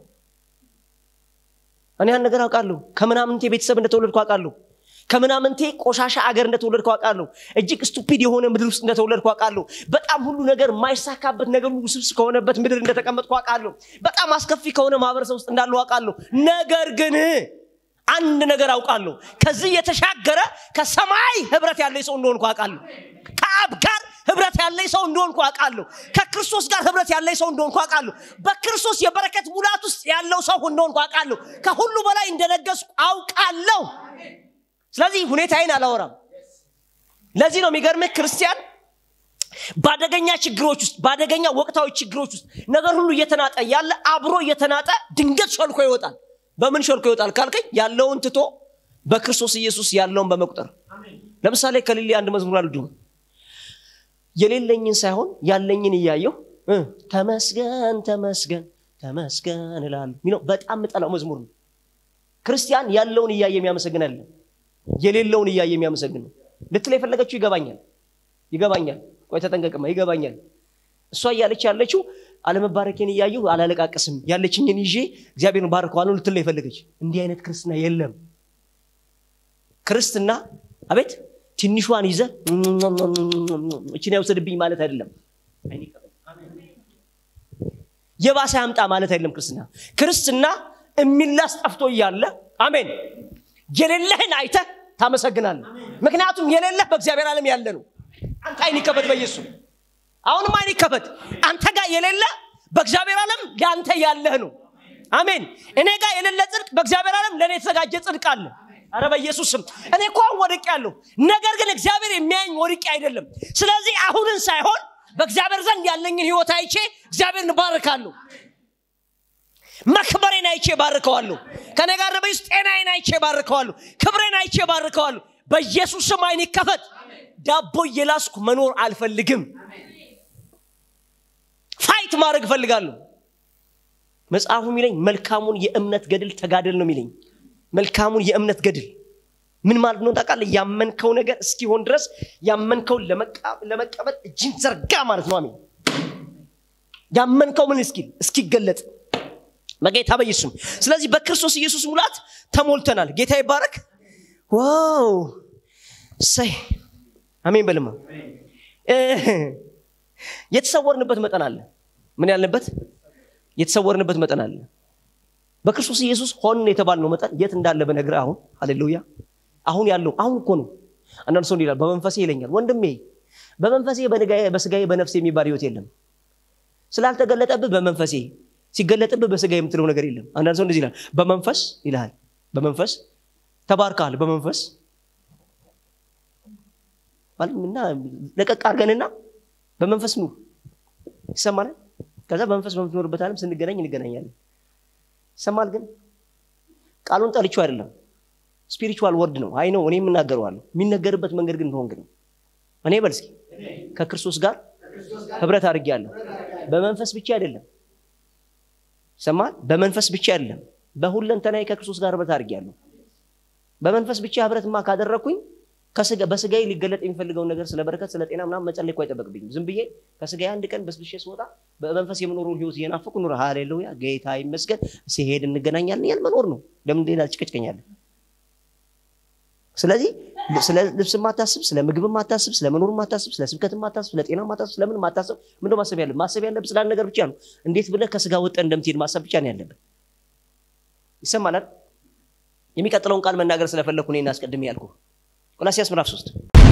Speaker 1: እኔ ያን ነገር አውቃለሁ ከምናምንቴ ቤተሰብ እንደተወለድኩ አውቃለሁ ከምናምንቴ ቆሻሻ አገር እንደተወለድኩ አውቃለሁ እጅግ ስቱፒድ የሆነ ምድር ውስጥ እንደተወለድኩ አውቃለሁ በጣም ሁሉ ነገር የማይሳካበት ነገር ሁሉ ስብስ ከሆነበት ምድር እንደተቀመጥኩ አውቃለሁ በጣም አስከፊ ከሆነ ማህበረሰብ ውስጥ እንዳለው አውቃለሁ ነገር ግን አንድ ነገር አውቃለሁ ከዚህ የተሻገረ ከሰማይ ህብረት ያለ ሰው እንደሆንኩ አውቃለሁ ከአብ ጋር ህብረት ያለኝ ሰው እንደሆንኩ አውቃለሁ ከክርስቶስ ጋር ህብረት ያለኝ ሰው እንደሆንኩ አውቃለሁ በክርስቶስ የበረከት ሙላት ውስጥ ያለው ሰው እንደሆንኩ አውቃለሁ ከሁሉ በላይ እንደነገስኩ አውቃለሁ ስለዚህ ሁኔታዬን አላወራም ለዚህ ነው የሚገርምህ ክርስቲያን በአደገኛ ችግሮች ውስጥ በአደገኛ ወቅታዊ ችግሮች ውስጥ ነገር ሁሉ እየተናጠ ያለ አብሮ እየተናጠ ድንገት ሾልኮ ይወጣል በምን ሾልኮ ይወጣል ካልከኝ ያለውን ትቶ በክርስቶስ ኢየሱስ ያለውን በመቁጠር ለምሳሌ ከሌሌ አንድ መዝሙር አልዱ የሌለኝን ሳይሆን ያለኝን እያየው ተመስገን ተመስገን ተመስገን እላሉ ሚለው በጣም ምጠላው መዝሙር ነው ክርስቲያን ያለውን እያየ የሚያመሰግን አለ የሌለውን እያየ የሚያመሰግን ነው ልትል የፈለገችው ይገባኛል ይገባኛል ቆይ ተጠንቀቅማ ይገባኛል እሷ እያለች ያለችው አለመባረኬን እያየሁ አላለቃቅስም ያለችኝን ይዤ እግዚአብሔርን ባርከዋለሁ ልትል የፈለገች እንዲህ አይነት ክርስትና የለም ክርስትና አቤት ትንሿን ይዘ እችን ያውሰድብኝ ማለት አይደለም የባሰ ያምጣ ማለት አይደለም ክርስትና ክርስትና የሚላስ ጠፍቶ እያለ አሜን የሌለህን አይተ ታመሰግናለ ምክንያቱም የሌለህ በእግዚአብሔር ዓለም ያለ ነው አንተ አይን ይከፈት በኢየሱስ አሁንም አይን ይከፈት አንተ ጋር የሌለ በእግዚአብሔር ዓለም ለአንተ ያለህ ነው አሜን እኔ ጋር የሌለ ጽድቅ በእግዚአብሔር ዓለም ለእኔ የተዘጋጀ ጽድቅ አለ አረ በኢየሱስ ስም እኔ እኮ ወድቅ ያለሁ ነገር ግን እግዚአብሔር የሚያኝ ወድቄ አይደለም ስለዚህ አሁንን ሳይሆን በእግዚአብሔር ዘንድ ያለኝን ህይወት አይቼ እግዚአብሔርን ባርካለሁ መክበሬን አይቼ ባርከዋለሁ ከኔ ጋር በይስ ጤናዬን አይቼ ባርከዋለሁ ክብሬን አይቼ ባርከዋለሁ በኢየሱስ ስም አይን ይከፈት ዳቦ እየላስኩ መኖር አልፈልግም ፋይት ማድረግ እፈልጋለሁ መጽሐፉ የሚለኝ መልካሙን የእምነት ገድል ተጋደል ነው የሚለኝ መልካሙን የእምነት ገድል ምን ማለት ነው ታውቃለህ ያመንከው ነገር እስኪሆን ድረስ ያመንከውን ለመቀበል እጅን ዘርጋ ማለት ነው አሜን ያመንከው ምን እስኪል እስኪገለጥ በጌታ በኢየሱስም ስለዚህ በክርስቶስ ኢየሱስ ሙላት ተሞልተናል ጌታ ይባረክ ዋው ሰይ አሜን በልማ የተሰወርንበት መጠን አለ ምን ያልንበት የተሰወርንበት መጠን አለ በክርስቶስ ኢየሱስ ሆን የተባልነው መጠን የት እንዳለ በነግር አሁን ሃሌሉያ አሁን ያለው አሁን እኮ ነው አንዳንድ ሰው ይላል በመንፈሴ ይለኛል ወንድሜ በመንፈሴ በስጋዬ በነፍሴ የሚባል ህይወት የለም ስላልተገለጠብህ በመንፈሴ ሲገለጥብህ በስጋ የምትለው ነገር የለም አንዳንድ ሰው እንደዚህ ይላል በመንፈስ ይልሃል በመንፈስ ተባርካል በመንፈስ እና ለቀቅ አድርገንና በመንፈስ ኑር ይሰማል ከዛ በመንፈስ በምትኖርበት አለም ስንገናኝ እንገናኛለን ይሰማል ግን ቃሉን ጠልቼው አይደለም ስፒሪቹዋል ወርድ ነው አይ ነው እኔ የምናገረዋለሁ የሚነገርበት መንገድ ግን ሆንግ ነው እኔ በልስኪ ከክርስቶስ ጋር ህብረት አድርጌያለሁ በመንፈስ ብቻ አይደለም ይሰማል በመንፈስ ብቻ አይደለም በሁለንተናዬ ከክርስቶስ ጋር ህብረት አድርጌያለሁ በመንፈስ ብቻ ህብረትማ ካደረግኩኝ በስጋዬ ሊገለጥ የሚፈልገውን ነገር ስለ በረከት ስለ ጤና ምናምን መጸለይ እኮ አይጠበቅብኝም ዝም ብዬ ከስጋዬ አንድ ቀን በስብሼ ስወጣ በመንፈስ የምኖረውን ህይወት እየናፈቁ ኑረ ሃሌሉያ ጌታ ይመስገን ሲሄድ እንገናኛለን ያል መኖር ነው ለምን ሌላ ጭቅጭቀኛለን ስለዚህ ስለ ልብስ ማታስብ ስለ ምግብ ማታስብ ስለ መኖር ማታስብ ስለ ስብከት ማታስብ ስለ ጤና ማታስብ ስለምን ማታስብ ምንደ ማሰብ ያለ ማሰብ ያለብህ ስላለ ነገር ብቻ ነው እንዴት ብለህ ከስጋ ወጠ እንደምትሄድ ማሰብ ብቻ ነው ያለብን ይሰማላል የሚቀጥለውን ቃል መናገር ስለፈለግኩ እኔ እናስቀድሜ ያልኩ ቆላሲያስ ምዕራፍ 3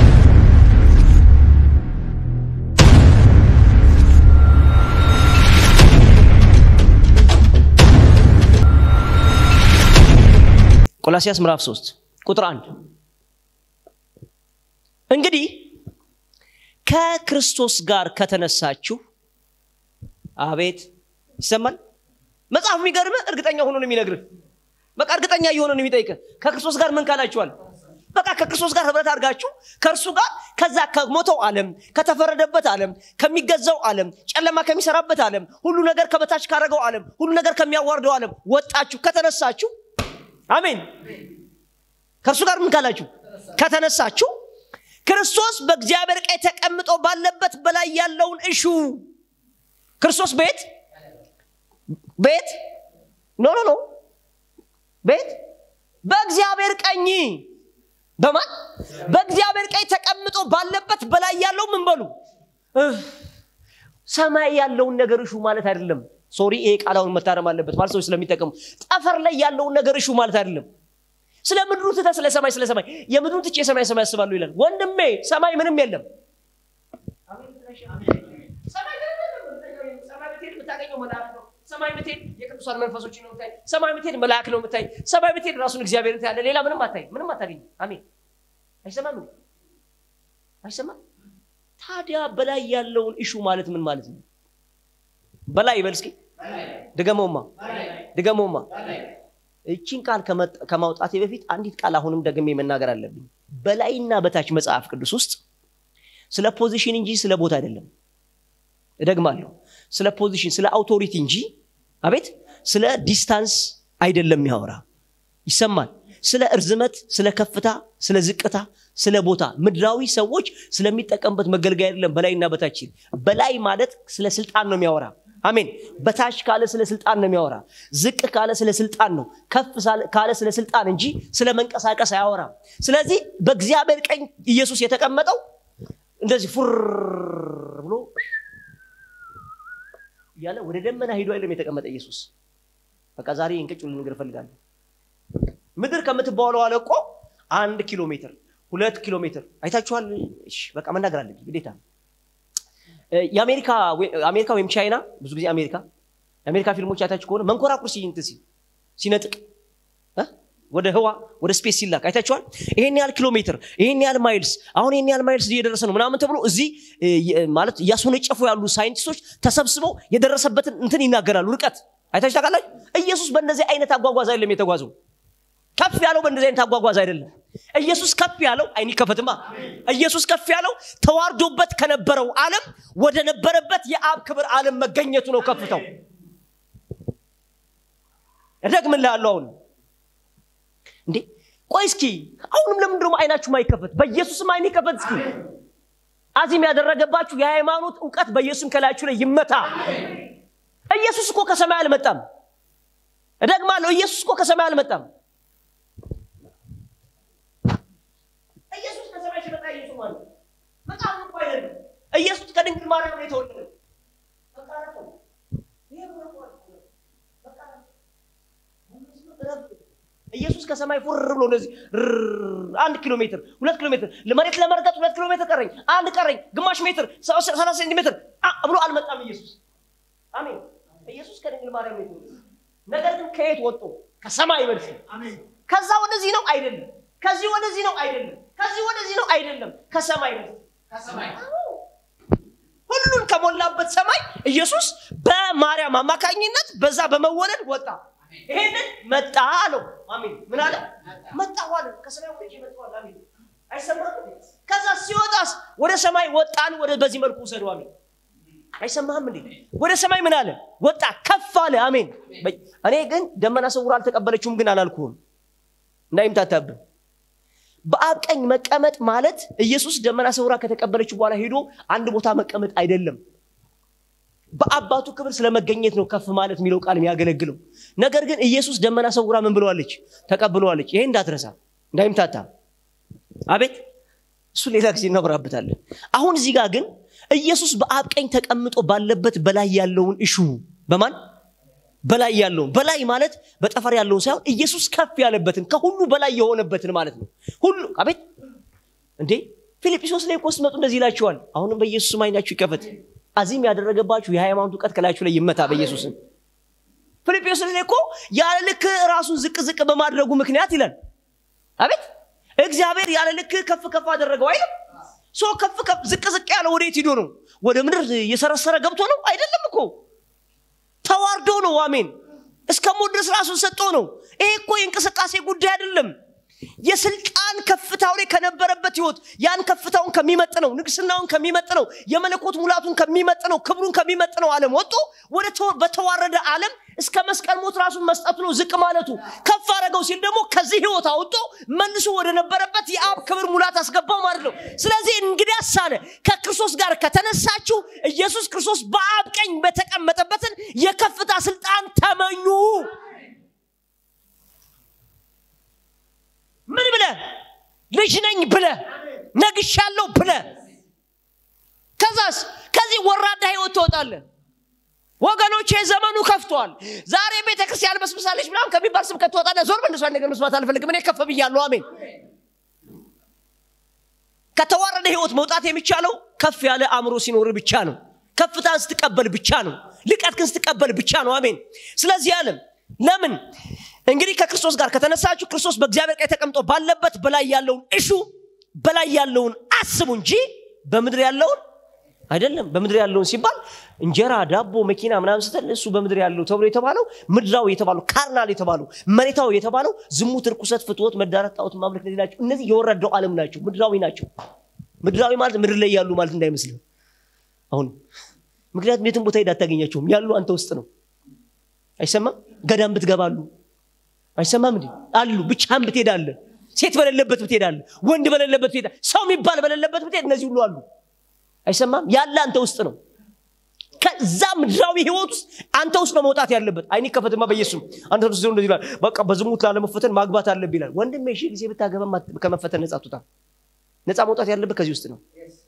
Speaker 1: ቆላሲያስ ምዕራፍ 3 ቁጥር 1 እንግዲህ ከክርስቶስ ጋር ከተነሳችሁ አቤት ይሰማል መጽሐፍ የሚገርም እርግጠኛ ሆኖ ነው የሚነግርህ በቃ እርግጠኛ እየሆነ ነው የሚጠይቅህ ከክርስቶስ ጋር ምን ካላችኋል በቃ ከክርስቶስ ጋር ህብረት አድርጋችሁ ከእርሱ ጋር ከዛ ከሞተው ዓለም ከተፈረደበት ዓለም ከሚገዛው ዓለም ጨለማ ከሚሰራበት ዓለም ሁሉ ነገር ከበታች ካደረገው ዓለም ሁሉ ነገር ከሚያዋርደው ዓለም ወጣችሁ ከተነሳችሁ አሜን ከእርሱ ጋር ምን ካላችሁ ከተነሳችሁ ክርስቶስ በእግዚአብሔር ቀኝ ተቀምጦ ባለበት በላይ ያለውን እሹ ክርስቶስ ቤት ቤት ኖ ኖ ኖ ቤት በእግዚአብሔር ቀኝ በማን በእግዚአብሔር ቀኝ ተቀምጦ ባለበት በላይ ያለው ምን በሉ ሰማይ ያለውን ነገር እሹ ማለት አይደለም ሶሪ ይሄ ቃላውን መታረም አለበት ማለት ሰዎች ስለሚጠቀሙ ጠፈር ላይ ያለውን ነገር እሹ ማለት አይደለም ስለ ምድሩ ትተ ስለ ሰማይ ስለ ሰማይ የምድሩን ትቼ የሰማይ ሰማይ ያስባሉ ይላል ወንድሜ ሰማይ ምንም የለም ሰማይ ብትሄድ የቅዱሳን መንፈሶች ነው ምታይ ሰማይ ብትሄድ መልአክ ነው ምታይ ሰማይ ብትሄድ ራሱን እግዚአብሔር ታያለ ሌላ ምንም አታይ ምንም አታገኝ አሜን አይሰማም አይሰማም ታዲያ በላይ ያለውን እሹ ማለት ምን ማለት ነው በላይ ይበል እስኪ ድገመውማ ድገመውማ እቺን ቃል ከማውጣቴ በፊት አንዲት ቃል አሁንም ደግሜ መናገር አለብኝ በላይና በታች መጽሐፍ ቅዱስ ውስጥ ስለ ፖዚሽን እንጂ ስለ ቦታ አይደለም እደግማለሁ ስለ ፖዚሽን ስለ አውቶሪቲ እንጂ አቤት ስለ ዲስታንስ አይደለም የሚያወራ ይሰማል ስለ እርዝመት ስለ ከፍታ ስለ ዝቅታ ስለ ቦታ ምድራዊ ሰዎች ስለሚጠቀሙበት መገልገያ አይደለም በላይና በታች በላይ ማለት ስለ ስልጣን ነው የሚያወራ አሜን በታች ካለ ስለ ስልጣን ነው የሚያወራ ዝቅ ካለ ስለ ስልጣን ነው ከፍ ካለ ስለ ስልጣን እንጂ ስለ መንቀሳቀስ አያወራም ስለዚህ በእግዚአብሔር ቀኝ ኢየሱስ የተቀመጠው እንደዚህ ፉር ብሎ እያለ ወደ ደመና ሂዶ አይደለም የተቀመጠ ኢየሱስ በቃ ዛሬ እንቅጭ ልንገር እፈልጋለሁ ምድር ከምትባለው አለቆ አንድ ኪሎ ሜትር ሁለት ኪሎ ሜትር አይታችኋል በቃ መናገር አለብኝ ግዴታ የአሜሪካ ወይም ቻይና ብዙ ጊዜ አሜሪካ የአሜሪካ ፊልሞች አይታችሁ ከሆነ መንኮራኩር ሲንት ሲነጥቅ ወደ ህዋ ወደ ስፔስ ሲላክ አይታችኋል ይሄን ያህል ኪሎ ሜትር ይሄን ያህል ማይልስ አሁን ይሄን ያህል ማይልስ እየደረሰ ነው ምናምን ተብሎ እዚህ ማለት እያስወነጨፉ ያሉ ሳይንቲስቶች ተሰብስበው የደረሰበትን እንትን ይናገራሉ ርቀት አይታችሁ ታውቃላችሁ ኢየሱስ በእንደዚህ አይነት አጓጓዝ አይደለም የተጓዘው ከፍ ያለው በእንደዚህ አይነት አጓጓዝ አይደለም ኢየሱስ ከፍ ያለው አይኒ ከፈትማ ኢየሱስ ከፍ ያለው ተዋርዶበት ከነበረው ዓለም ወደ ነበረበት የአብ ክብር ዓለም መገኘቱ ነው ከፍተው እደግምልሃለሁ አሁን እንዴ ቆይ እስኪ አሁንም ለምን ደግሞ አይናችሁ ማይከፈት በኢየሱስም አይን ይከፈት እስኪ አዚም ያደረገባችሁ የሃይማኖት እውቀት በኢየሱስም ከላያችሁ ላይ ይመታ ኢየሱስ እኮ ከሰማይ አልመጣም እደግማለሁ ኢየሱስ እኮ ከሰማይ አልመጣም ኢየሱስ ከሰማይ ሲመጣ ኢየሱስ ማለት በጣም እኮ አይደለም ኢየሱስ ከድንግል ማርያም ነው የተወለደው በቃ ነው ይሄ ነው በቃ ኢየሱስ ከሰማይ ፉር ብሎ እንደዚህ አንድ ኪሎ ሜትር ሁለት ኪሎ ሜትር መሬት ለመርገጥ ሁለት ኪሎ ሜትር ቀረኝ አንድ ቀረኝ ግማሽ ሜትር ሰላሳ ሴንቲሜትር ብሎ አልመጣም ኢየሱስ አሜን ኢየሱስ ከድንግል ማርያም ነው ነገር ግን ከየት ወጡ ከሰማይ መልስ ከዛ ወደዚህ ነው አይደለም ከዚህ ወደዚህ ነው አይደለም ከዚህ ወደዚህ ነው አይደለም ከሰማይ መልስ ሁሉን ከሞላበት ሰማይ ኢየሱስ በማርያም አማካኝነት በዛ በመወለድ ወጣ ይሄንን መጣ አለው አሜን ምን አለ መጣ አለ ከሰማይ ወደ መጣ አሜን አይሰማም ከዛ ሲወጣስ ወደ ሰማይ ወጣን ወደ በዚህ መልኩ ውሰዱ አሜን አይሰማህም እንዴ ወደ ሰማይ ምን አለ ወጣ ከፍ አለ አሜን እኔ ግን ደመና ሰውራ አልተቀበለችውም ግን አላልኩህም እንዳይምታታብን በአብ ቀኝ መቀመጥ ማለት ኢየሱስ ደመና ሰውራ ከተቀበለችው በኋላ ሄዶ አንድ ቦታ መቀመጥ አይደለም በአባቱ ክብር ስለመገኘት ነው ከፍ ማለት የሚለው ቃል የሚያገለግለው ነገር ግን ኢየሱስ ደመና ሰውራ ምን ብለዋለች ተቀብለዋለች ይሄ እንዳትረሳ እንዳይምታታ አቤት እሱ ሌላ ጊዜ እናወራበታለን አሁን እዚህ ጋር ግን ኢየሱስ በአብ ቀኝ ተቀምጦ ባለበት በላይ ያለውን እሹ በማን በላይ ያለውን በላይ ማለት በጠፈር ያለውን ሳይሆን ኢየሱስ ከፍ ያለበትን ከሁሉ በላይ የሆነበትን ማለት ነው ሁሉ አቤት እንዴ ፊልጵስዩስ ላይ እኮ ስትመጡ እንደዚህ ይላችኋል አሁንም በኢየሱስ ስም አይናችሁ ይከፈት አዚም ያደረገባችሁ የሃይማኖት እውቀት ከላያችሁ ላይ ይመታ በኢየሱስም ፊልጵስዩስ ላይ እኮ ያለ ልክ ራሱን ዝቅ ዝቅ በማድረጉ ምክንያት ይላል አቤት እግዚአብሔር ያለ ልክ ከፍ ከፍ አደረገው አይልም ሶ ከፍ ከፍ ዝቅ ዝቅ ያለ ወዴት ሂዶ ነው ወደ ምድር እየሰረሰረ ገብቶ ነው አይደለም እኮ ተዋርዶ ነው አሜን እስከ ሞት ድረስ ራሱን ሰጥቶ ነው ይሄ እኮ የእንቅስቃሴ ጉዳይ አይደለም የስልጣን ከፍታው ላይ ከነበረበት ህይወት ያን ከፍታውን ከሚመጥነው ንግስናውን ከሚመጥነው የመለኮት ሙላቱን ከሚመጥነው ክብሩን ከሚመጥነው ዓለም ወጥቶ ወደ በተዋረደ ዓለም እስከ መስቀል ሞት ራሱን መስጠቱ ነው ዝቅ ማለቱ ከፍ አደረገው ሲል ደግሞ ከዚህ ህይወት አውጥቶ መልሶ ወደ ነበረበት የአብ ክብር ሙላት አስገባው ማለት ነው ስለዚህ እንግዲያስ አለ ከክርስቶስ ጋር ከተነሳችሁ ኢየሱስ ክርስቶስ በአብ ቀኝ በተቀመጠበትን የከፍታ ስልጣን ተመኙ ምን ብለ ልጅ ነኝ ብለ ነግሻለሁ ብለ ከዛስ ከዚህ ወራዳ ህይወት ትወጣለ ወገኖች ዘመኑ ከፍቷል ዛሬ ቤተ ክርስቲያን በስብሳለች ምናም ከሚባል ስብከት ትወጣለ ዞር በእንደሷ ነገር መስማት አልፈልግም እኔ ከፍ ብያለሁ አሜን ከተዋረደ ህይወት መውጣት የሚቻለው ከፍ ያለ አእምሮ ሲኖር ብቻ ነው ከፍታን ስትቀበል ብቻ ነው ልቀትክን ስትቀበል ብቻ ነው አሜን ስለዚህ አለም ለምን እንግዲህ ከክርስቶስ ጋር ከተነሳችሁ ክርስቶስ በእግዚአብሔር ቀኝ ተቀምጦ ባለበት በላይ ያለውን እሹ በላይ ያለውን አስቡ እንጂ በምድር ያለውን አይደለም በምድር ያለውን ሲባል እንጀራ ዳቦ መኪና ምናምን ስትል እሱ በምድር ያለው ተብሎ የተባለው ምድራዊ የተባለው ካርናል የተባለው መሬታዊ የተባለው ዝሙት ርኩሰት ፍትወት መዳረት ጣዖት ማምለክ እነዚህ ናቸው እነዚህ የወረደው ዓለም ናቸው ምድራዊ ናቸው ምድራዊ ማለት ምድር ላይ ያሉ ማለት እንዳይመስልህ አሁን ምክንያቱም የትም ቦታ ሄድ አታገኛቸውም ያሉ አንተ ውስጥ ነው አይሰማም ገዳም ብትገባሉ አይሰማም እንዴ አሉ ብቻህን ብትሄዳለ ሴት በሌለበት ብትሄዳለ ወንድ በሌለበት ብትሄዳ ሰው የሚባል በሌለበት ብትሄድ እነዚህ ሁሉ አሉ አይሰማም ያለ አንተ ውስጥ ነው ከዛ ምድራዊ ህይወት ውስጥ አንተ ውስጥ ነው መውጣት ያለበት አይኒ ከፈትማ በኢየሱስ አንተ ውስጥ እንደዚህ ይላል በቃ በዝሙት ላለመፈተን ማግባት አለብ ይላል ወንድም ሺ ጊዜ ብታገባ ከመፈተን ነጻ ትወጣ ነጻ መውጣት ያለበት ከዚህ ውስጥ ነው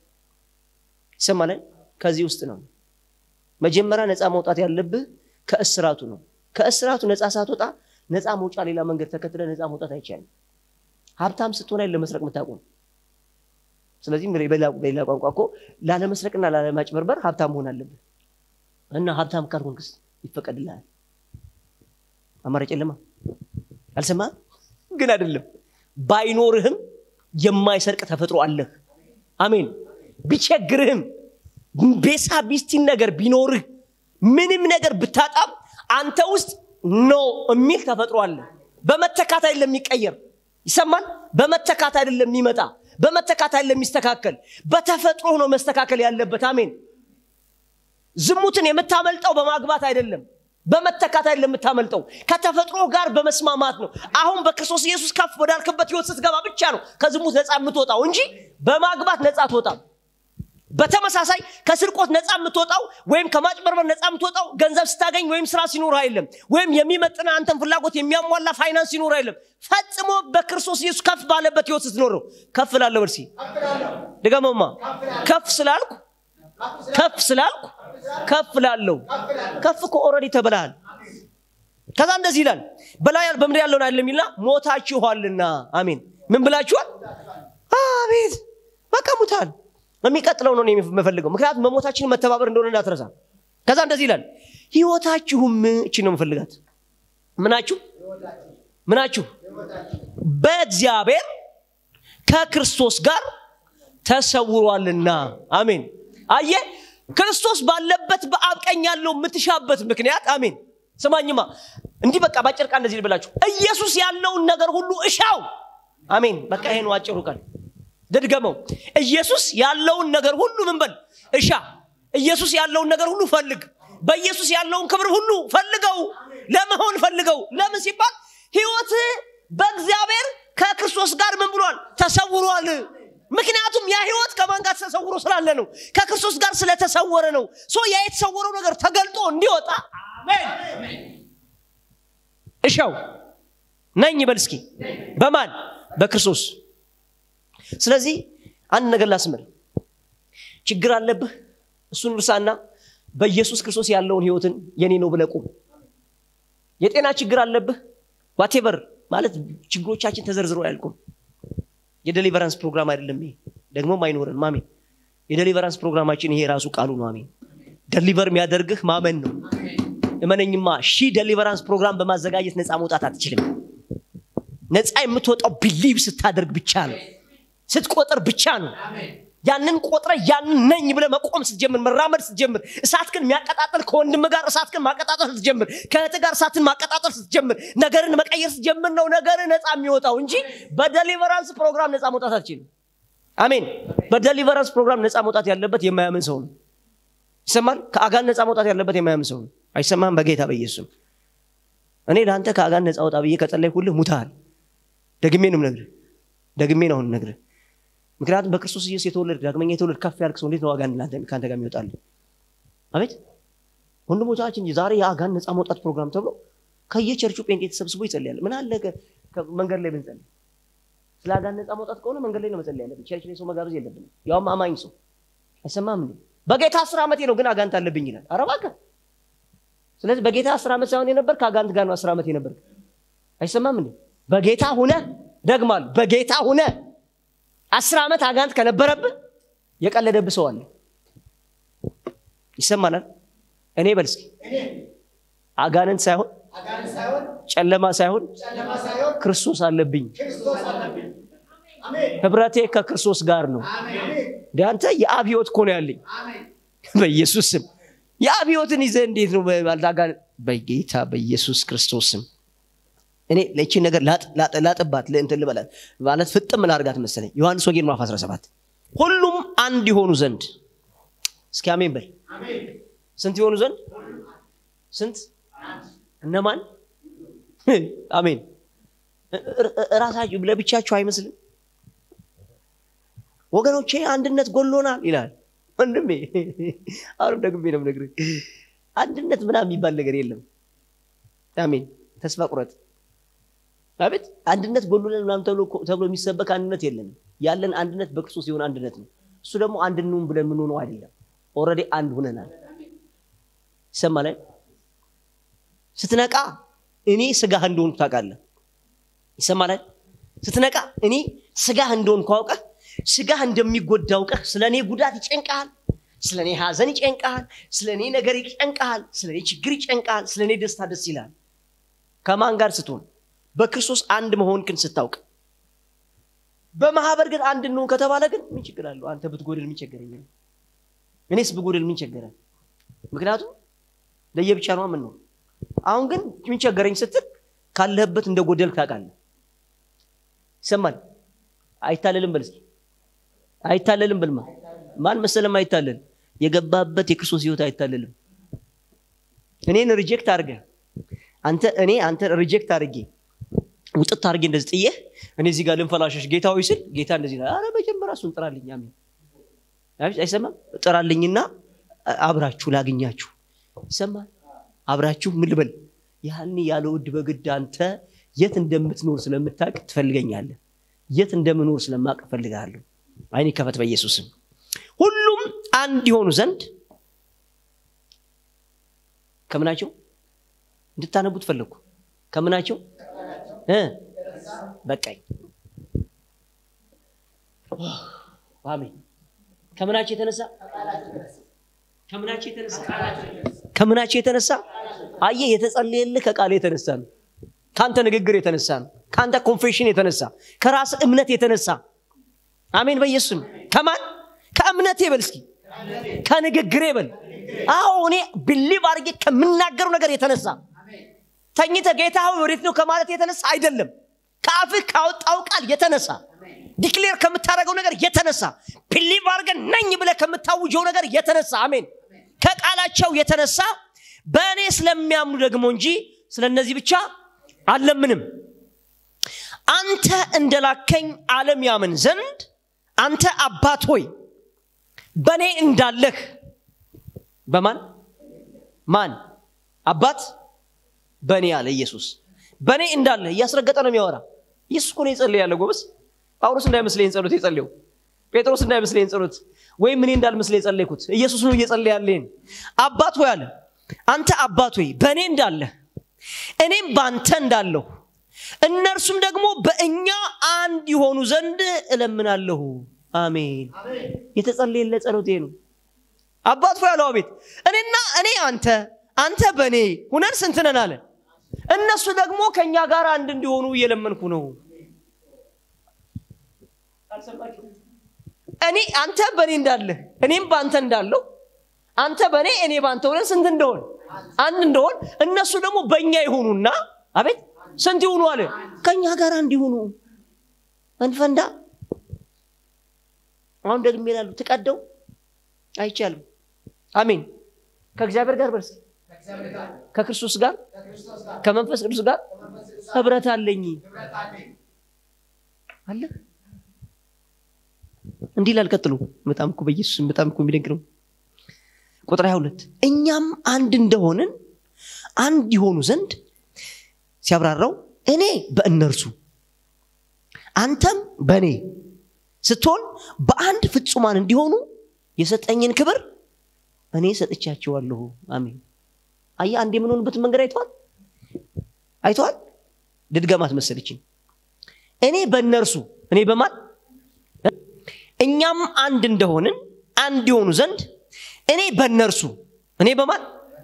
Speaker 1: ይሰማለን ከዚህ ውስጥ ነው መጀመሪያ ነፃ መውጣት ያለብህ ከእስራቱ ነው ከእስራቱ ነፃ ሳትወጣ ነፃ መውጫ ሌላ መንገድ ተከትለ ነፃ መውጣት አይቻልም ሀብታም ስትሆን አይደል ለመስረቅ የምታቆም ስለዚህ በሌላ ቋንቋ እኮ ላለመስረቅና ላለማጭበርበር ሀብታም መሆን አለብህ እና ሀብታም ካልሆንክስ ይፈቀድልሃል አማራጭ የለማ አልሰማ ግን አይደለም ባይኖርህም የማይሰርቅ ተፈጥሮ አለህ አሜን ቢቸግርህም ቤሳ ቢስቲን ነገር ቢኖርህ ምንም ነገር ብታጣም አንተ ውስጥ ኖ የሚል ተፈጥሮ አለ በመተካት አይደለም የሚቀየር ይሰማል በመተካት አይደለም የሚመጣ በመተካት አይደለም የሚስተካከል በተፈጥሮ ነው መስተካከል ያለበት አሜን ዝሙትን የምታመልጠው በማግባት አይደለም በመተካት አይደለም የምታመልጠው ከተፈጥሮ ጋር በመስማማት ነው አሁን በክርስቶስ ኢየሱስ ከፍ ወዳልክበት ህይወት ስትገባ ብቻ ነው ከዝሙት ነፃ የምትወጣው እንጂ በማግባት ነፃ አትወጣም በተመሳሳይ ከስርቆት ነፃ የምትወጣው ወይም ከማጭበርበር ነፃ የምትወጣው ገንዘብ ስታገኝ ወይም ስራ ሲኖር አይደለም ወይም የሚመጥና አንተን ፍላጎት የሚያሟላ ፋይናንስ ሲኖር አይደለም ፈጽሞ በክርስቶስ ኢየሱስ ከፍ ባለበት ህይወት ስትኖር ነው ከፍ ላለሁ እርሲ ድገመማ ከፍ ስላልኩ ከፍ ስላልኩ ከፍ ላለው ከፍ እኮ ኦረዲ ተብልሃል ከዛ እንደዚህ ይላል በላይ በምድር ያለውን አይደለም ይልና ሞታችኋልና አሜን ምን ብላችኋል አቤት በቃ ሙታል የሚቀጥለው ነው የምፈልገው ምክንያቱም መሞታችንን መተባበር እንደሆነ እንዳትረሳ ከዛ እንደዚህ ይላል ህይወታችሁም እቺ ነው የምፈልጋት ምናችሁ ምናችሁ በእግዚአብሔር ከክርስቶስ ጋር ተሰውሯልና አሜን አየ ክርስቶስ ባለበት በአብ ቀኝ ያለው የምትሻበት ምክንያት አሜን ስማኝማ እንዲህ በቃ ባጭር ቃል እንደዚህ ልበላችሁ ኢየሱስ ያለውን ነገር ሁሉ እሻው አሜን በቃ ይሄ ነው አጭሩ ቃል ድድገመው ኢየሱስ ያለውን ነገር ሁሉ ምን በል እሻ ኢየሱስ ያለውን ነገር ሁሉ ፈልግ በኢየሱስ ያለውን ክብር ሁሉ ፈልገው ለመሆን ፈልገው ለምን ሲባል ህይወት በእግዚአብሔር ከክርስቶስ ጋር ምን ብሏል ተሰውሯል ምክንያቱም ያ ህይወት ከማን ጋር ተሰውሮ ስላለ ነው ከክርስቶስ ጋር ስለተሰወረ ነው ሶ ያ የተሰወረው ነገር ተገልጦ እንዲወጣ አሜን እሻው ነኝ በል እስኪ በማን በክርስቶስ ስለዚህ አንድ ነገር ላስምር ችግር አለብህ እሱን እርሳና በኢየሱስ ክርስቶስ ያለውን ህይወትን የኔ ነው ብለቁም የጤና ችግር አለብህ ዋቴቨር ማለት ችግሮቻችን ተዘርዝሮ አያልቁም የደሊቨራንስ ፕሮግራም አይደለም ይሄ ደግሞም አይኖረን ማሜን የደሊቨራንስ ፕሮግራማችን ይሄ ራሱ ቃሉ ነው አሜን ደሊቨር የሚያደርግህ ማመን ነው እመነኝማ ሺህ ደሊቨራንስ ፕሮግራም በማዘጋጀት ነፃ መውጣት አትችልም ነፃ የምትወጣው ቢሊቭ ስታደርግ ብቻ ነው ስትቆጥር ብቻ ነው ያንን ቆጥረ ያንን ነኝ ብለ መቆም ስትጀምር መራመድ ስትጀምር እሳት ግን የሚያቀጣጥል ከወንድም ጋር እሳት ግን ማቀጣጠል ስትጀምር ከእህት ጋር እሳትን ማቀጣጠል ስትጀምር ነገርን መቀየር ስትጀምር ነው ነገር ነፃ የሚወጣው እንጂ በደሊቨራንስ ፕሮግራም ነፃ መውጣት አትችልም አሜን በደሊቨራንስ ፕሮግራም ነፃ መውጣት ያለበት የማያምን ሰው ነው ይሰማል ከአጋን ነፃ መውጣት ያለበት የማያምን ሰው ነው አይሰማም በጌታ በኢየሱስም እኔ ለአንተ ከአጋን ነፃ ወጣ ብዬ ከጸለይኩልህ ሙታል ደግሜ ነው ነግርህ ደግሜ ነው አሁን ነግርህ ምክንያቱም በክርስቶስ ኢየሱስ የተወለድ ዳግመኛ የተወለድ ከፍ ያልክ ሰው እንዴት ነው አጋን ከአንተ ጋር የሚወጣል አቤት ወንድሞቻችን ዛሬ የአጋን ነፃ መውጣት ፕሮግራም ተብሎ ከየቸርቹ ጴንጤ ተሰብስቦ ይጸልያል ምን አለ መንገድ ላይ ብንጸልይ ስለ አጋን ነፃ መውጣት ከሆነ መንገድ ላይ ነው መጸለይ ያለብን ቸርች ላይ ሰው መጋበዝ የለብንም ያውም አማኝ ሰው አይሰማም እንዴ በጌታ አስር ዓመቴ ነው ግን አጋንት አለብኝ ይላል አረባከ ስለዚህ በጌታ አስር ዓመት ሳይሆን የነበር ከአጋንት ጋር ነው አስር ዓመት የነበር አይሰማም እንዴ በጌታ ሁነ ደግማል በጌታ ሁነ አስር ዓመት አጋንት ከነበረብህ የቀለደብህ ሰው አለ ይሰማናል እኔ በል እስኪ አጋንንት ሳይሆን ጨለማ ሳይሆን ክርስቶስ አለብኝ ህብረቴ ከክርስቶስ ጋር ነው እንደ አንተ የአብ ህይወት እኮ ነው ያለኝ በኢየሱስ ስም የአብ ህይወትን ይዘህ እንዴት ነው አጋንንት በጌታ በኢየሱስ ክርስቶስ ስም እኔ ለቺን ነገር ላጥባት እንትን ልበላት ማለት ፍጥም ላርጋት መሰለኝ ዮሐንስ ወንጌል ምዕራፍ 17 ሁሉም አንድ የሆኑ ዘንድ እስኪ አሜን በል ስንት የሆኑ ዘንድ ስንት እነማን አሜን እራሳችሁ ለብቻችሁ አይመስልም ወገኖቼ አንድነት ጎሎናል ይላል ወንድሜ አሁንም ደግሜ ነው ነግር አንድነት ምናምን የሚባል ነገር የለም አሜን ተስፋ ቁረጥ አቤት አንድነት ጎሎናል ምናምን ተብሎ የሚሰበክ አንድነት የለንም ያለን አንድነት በክርስቶስ የሆነ አንድነት ነው እሱ ደግሞ አንድ እንሁን ብለን የምንሆነው አይደለም ኦረዲ አንድ ሁነናል ይሰማል ስትነቃ እኔ ስጋህ እንደሆንኩ ታውቃለህ ይሰማላል ስትነቃ እኔ ስጋህ እንደሆንኩ አውቀህ ስጋህ እንደሚጎዳ አውቀህ ስለ እኔ ጉዳት ይጨንቀሃል ስለ እኔ ሀዘን ይጨንቀሃል ስለ እኔ ነገር ይጨንቀሃል ስለ እኔ ችግር ይጨንቀሃል ስለ እኔ ደስታ ደስ ይላል ከማን ጋር ስትሆን በክርስቶስ አንድ መሆንክን ስታውቅ በማህበር ግን አንድ እንሆን ከተባለ ግን ምን ችግር አለው አንተ ብትጎድል ምን ቸገረኝ እኔስ ብጎድል ምን ቸገረን ምክንያቱም ለየብቻ ነው ምን ነው አሁን ግን ምን ቸገረኝ ስትል ካለህበት እንደ ጎደልክ ታውቃለህ ይሰማል አይታለልም በል እስኪ አይታለልም በልማ ማን መሰለም አይታለል የገባበት የክርስቶስ ህይወት አይታለልም እኔን ሪጀክት አድርገ አንተ እኔ አንተ ሪጀክት አድርጌ ውጥት አድርጌ እንደዚህ ጥዬህ እኔ እዚህ ጋር ልንፈላሸሽ ጌታ ሆይ ስል ጌታ እንደዚህ ይላል አረ መጀመሪያ እሱን ጥራልኝ አሜን አይሰማም ጥራልኝና አብራችሁ ላግኛችሁ ይሰማል አብራችሁ ምን ልበል ያህን ያለ ውድ በግድ አንተ የት እንደምትኖር ስለምታውቅ ትፈልገኛለህ የት እንደምኖር ስለማቅ እፈልግሃለሁ አይኔ ከፈት በኢየሱስም ሁሉም አንድ የሆኑ ዘንድ ከምናቸው እንድታነቡት ፈለግኩ ከምናቸው በቃኝ አሜን ከምናቸው የተነሳ ከምናቸው የተነሳ ከምናቸው የተነሳ አየ የተጸለየልህ ከቃል የተነሳ ነው ከአንተ ንግግር የተነሳ ነው ከአንተ ኮንፌሽን የተነሳ ከራስ እምነት የተነሳ አሜን በኢየሱስም ከማን ከእምነት ይበል እስኪ ከንግግሬ በል አዎ እኔ ብሊቭ አድርጌ ከምናገረው ነገር የተነሳ ተኝተ ጌታ ሆይ ወዴት ነው ከማለት የተነሳ አይደለም ከአፍህ ካወጣው ቃል የተነሳ ዲክሌር ከምታደረገው ነገር የተነሳ ብሊቭ አድርገን ነኝ ብለ ከምታውጀው ነገር የተነሳ አሜን ከቃላቸው የተነሳ በእኔ ስለሚያምኑ ደግሞ እንጂ ስለ እነዚህ ብቻ አለምንም አንተ እንደላከኝ ዓለም ያምን ዘንድ አንተ አባት ሆይ በእኔ እንዳለህ በማን ማን አባት በእኔ አለ ኢየሱስ በእኔ እንዳለህ እያስረገጠ ነው የሚያወራ ኢየሱስ እኮ ነው የጸለየ ያለ ጎበስ ጳውሎስ እንዳይመስለኝ ጸሎት የጸለየው ጴጥሮስ እንዳይመስለኝ ጸሎት ወይም እኔ እንዳልመስለ የጸለይኩት ኢየሱስ ነው እየጸለየ ያለኝ አባት ሆይ አለ አንተ አባት ሆይ በእኔ እንዳለህ እኔም በአንተ እንዳለሁ እነርሱም ደግሞ በእኛ አንድ የሆኑ ዘንድ እለምናለሁ አሜን የተጸለየለ ጸሎቴ ነው አባት ሆይ አለው አቤት እኔና እኔ አንተ አንተ በእኔ ሁነን ስንት ነን አለ እነሱ ደግሞ ከእኛ ጋር አንድ እንዲሆኑ እየለመንኩ ነው እኔ አንተ በእኔ እንዳለህ እኔም በአንተ እንዳለው አንተ በእኔ እኔ በአንተ ሆነን ስንት እንደሆን አንድ እንደሆን እነሱ ደግሞ በእኛ ይሆኑና አቤት ስንት ይሆኑ አለ ከእኛ ጋር እንዲሆኑ እንፈንዳ አሁን ደግሜ ይላሉ ትቀደው አይቻልም አሜን ከእግዚአብሔር ጋር በርስ ከክርስቶስ ጋር ከመንፈስ ቅዱስ ጋር ህብረት አለኝ አለ እንዲህ ላል ቀጥሉ በጣም እኮ በኢየሱስ በጣም እኮ የሚደንቅ ነው ቁጥር 22 እኛም አንድ እንደሆንን አንድ የሆኑ ዘንድ ሲያብራራው እኔ በእነርሱ አንተም በእኔ ስትሆን በአንድ ፍጹማን እንዲሆኑ የሰጠኝን ክብር እኔ ሰጥቻቸዋለሁ አሜን አየ አንድ የምንሆንበትን መንገድ አይተዋል አይተዋል ድድገማት መሰለችኝ እኔ በእነርሱ እኔ በማን እኛም አንድ እንደሆንን አንድ የሆኑ ዘንድ እኔ በእነርሱ እኔ በማን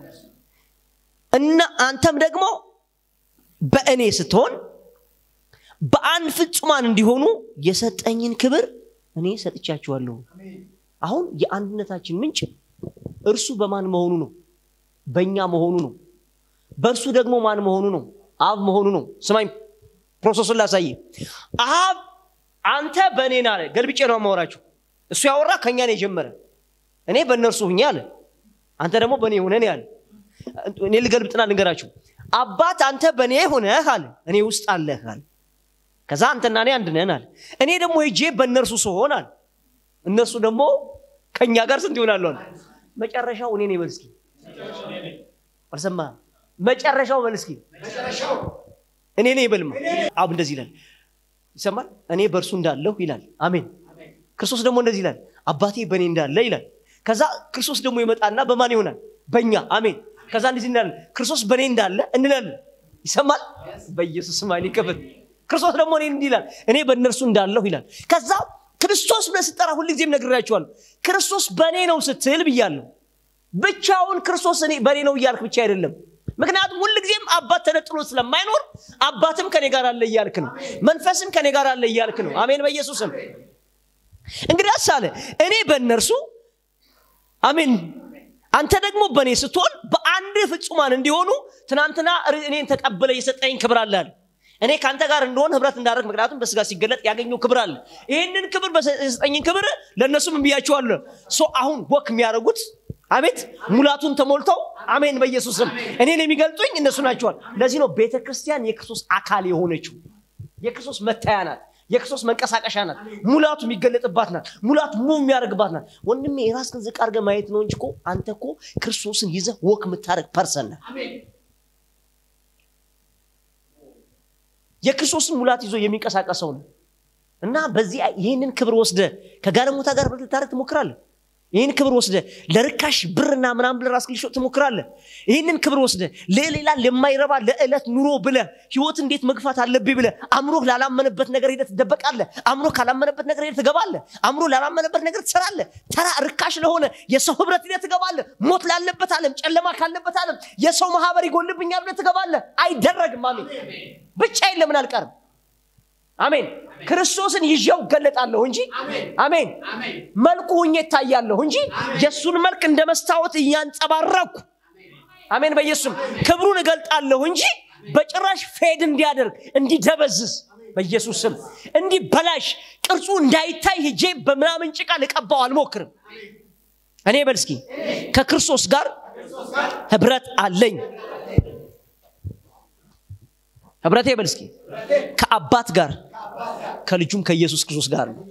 Speaker 1: እና አንተም ደግሞ በእኔ ስትሆን በአንድ ፍጹማን እንዲሆኑ የሰጠኝን ክብር እኔ ሰጥቻችኋለሁ አሁን የአንድነታችን ምንጭ እርሱ በማን መሆኑ ነው በእኛ መሆኑ ነው በእርሱ ደግሞ ማን መሆኑ ነው አብ መሆኑ ነው ስማኝ ፕሮሰሱን ላሳይ አብ አንተ በእኔ ና አለ ገልብጬ ነው ማወራችሁ እሱ ያወራ ከእኛ ነው የጀመረ እኔ በእነርሱ ሁኛ አለ አንተ ደግሞ በእኔ ሁነን ያለ እኔ ልገልብጥና ልንገራችሁ አባት አንተ በእኔ ሆነህ አለ እኔ ውስጥ አለህ አለ ከዛ አንተና እኔ አንድ ነን አለ እኔ ደግሞ ሄጄ በእነርሱ ስሆን አለ እነሱ ደግሞ ከእኛ ጋር ስንት ይሆናሉ አለ መጨረሻው እኔ ነኝ በልስኪ አልሰማ መጨረሻው በልስኪ እኔ ነኝ በልማ አብ እንደዚህ ይላል ይሰማል እኔ በእርሱ እንዳለሁ ይላል አሜን ክርስቶስ ደግሞ እንደዚህ ይላል አባቴ በእኔ እንዳለ ይላል ከዛ ክርስቶስ ደግሞ ይመጣና በማን ይሆናል በእኛ አሜን ከዛ እንደዚህ እንላለን ክርስቶስ በእኔ እንዳለ እንላለን ይሰማል በኢየሱስ ማን ይከፈት ክርስቶስ ደግሞ እኔ እንዲህ ይላል እኔ በእነርሱ እንዳለሁ ይላል ከዛ ክርስቶስ ብለህ ስጠራ ሁልጊዜም ነግራቸዋለሁ ክርስቶስ በእኔ ነው ስትል ብያለሁ ብቻውን ክርስቶስ በእኔ ነው እያልክ ብቻ አይደለም ምክንያቱም ሁልጊዜም አባት ተነጥሎ ስለማይኖር አባትም ከኔ ጋር አለ እያልክ ነው መንፈስም ከኔ ጋር አለ እያልክ ነው አሜን በኢየሱስም እንግዲህ አሳለ እኔ በእነርሱ አሜን አንተ ደግሞ በእኔ ስትሆን በአንድ ፍጹማን እንዲሆኑ ትናንትና እኔን ተቀበለ የሰጠኝ ክብር አለ እኔ ከአንተ ጋር እንደሆን ህብረት እንዳደረግ ምክንያቱም በስጋ ሲገለጥ ያገኘው ክብር አለ ይህንን ክብር በሰጠኝን ክብር ለእነሱም እንብያቸዋለሁ ሶ አሁን ወክ የሚያደርጉት አቤት ሙላቱን ተሞልተው አሜን በኢየሱስም እኔን የሚገልጡኝ እነሱ ናቸዋል ለዚህ ነው ቤተ ክርስቲያን የክርስቶስ አካል የሆነችው የክርስቶስ መታያ ናት የክርስቶስ መንቀሳቀሻ ናት ሙላቱ የሚገለጥባት ናት ሙላቱ ሙቭ የሚያደርግባት ናት ወንድሜ የራስህን ዝቅ አድርገህ ማየት ነው እንጂ እኮ አንተ እኮ ክርስቶስን ይዘህ ወክ የምታደርግ ፐርሰን ነህ የክርስቶስን ሙላት ይዞ የሚንቀሳቀሰው ነው እና በዚህ ይህንን ክብር ወስደ ከጋለሞታ ጋር ብር ልታደርግ ትሞክራለህ ይህን ክብር ወስደ ለርካሽ ብርና ምናምን ብለ ራስ ልሾጥ ትሞክራለህ ይህንን ክብር ወስደ ለሌላ ለማይረባ ለዕለት ኑሮ ብለ ህይወት እንዴት መግፋት አለብኝ ብለ አእምሮ ላላመነበት ነገር ሄደ ትደበቃለ አእምሮ ካላመነበት ነገር ሄደ ትገባለ አእምሮ ላላመነበት ነገር ትሰራለ ተራ ርካሽ ለሆነ የሰው ህብረት ሄደ ትገባለ ሞት ላለበት አለም ጨለማ ካለበት አለም የሰው ማህበር ይጎልብኛል ብለ ትገባለ አይደረግም አሜን ብቻዬን ለምን አልቀርም አሜን ክርስቶስን ይዤው ገለጣለሁ እንጂ አሜን መልኩ ሁኜ ይታያለሁ እንጂ የእሱን መልክ እንደ መስታወት እያንጸባረኩ አሜን በኢየሱስም ክብሩን እገልጣለሁ እንጂ በጭራሽ ፌድ እንዲያደርግ እንዲደበዝዝ በኢየሱስ ስም እንዲበላሽ ቅርጹ እንዳይታይ ሄጄ በምናምን ጭቃ ልቀባው አልሞክርም እኔ በል እስኪ ከክርስቶስ ጋር ህብረት አለኝ ህብረቴ በል እስኪ ከአባት ጋር ከልጁም ከኢየሱስ ክርስቶስ ጋር ነው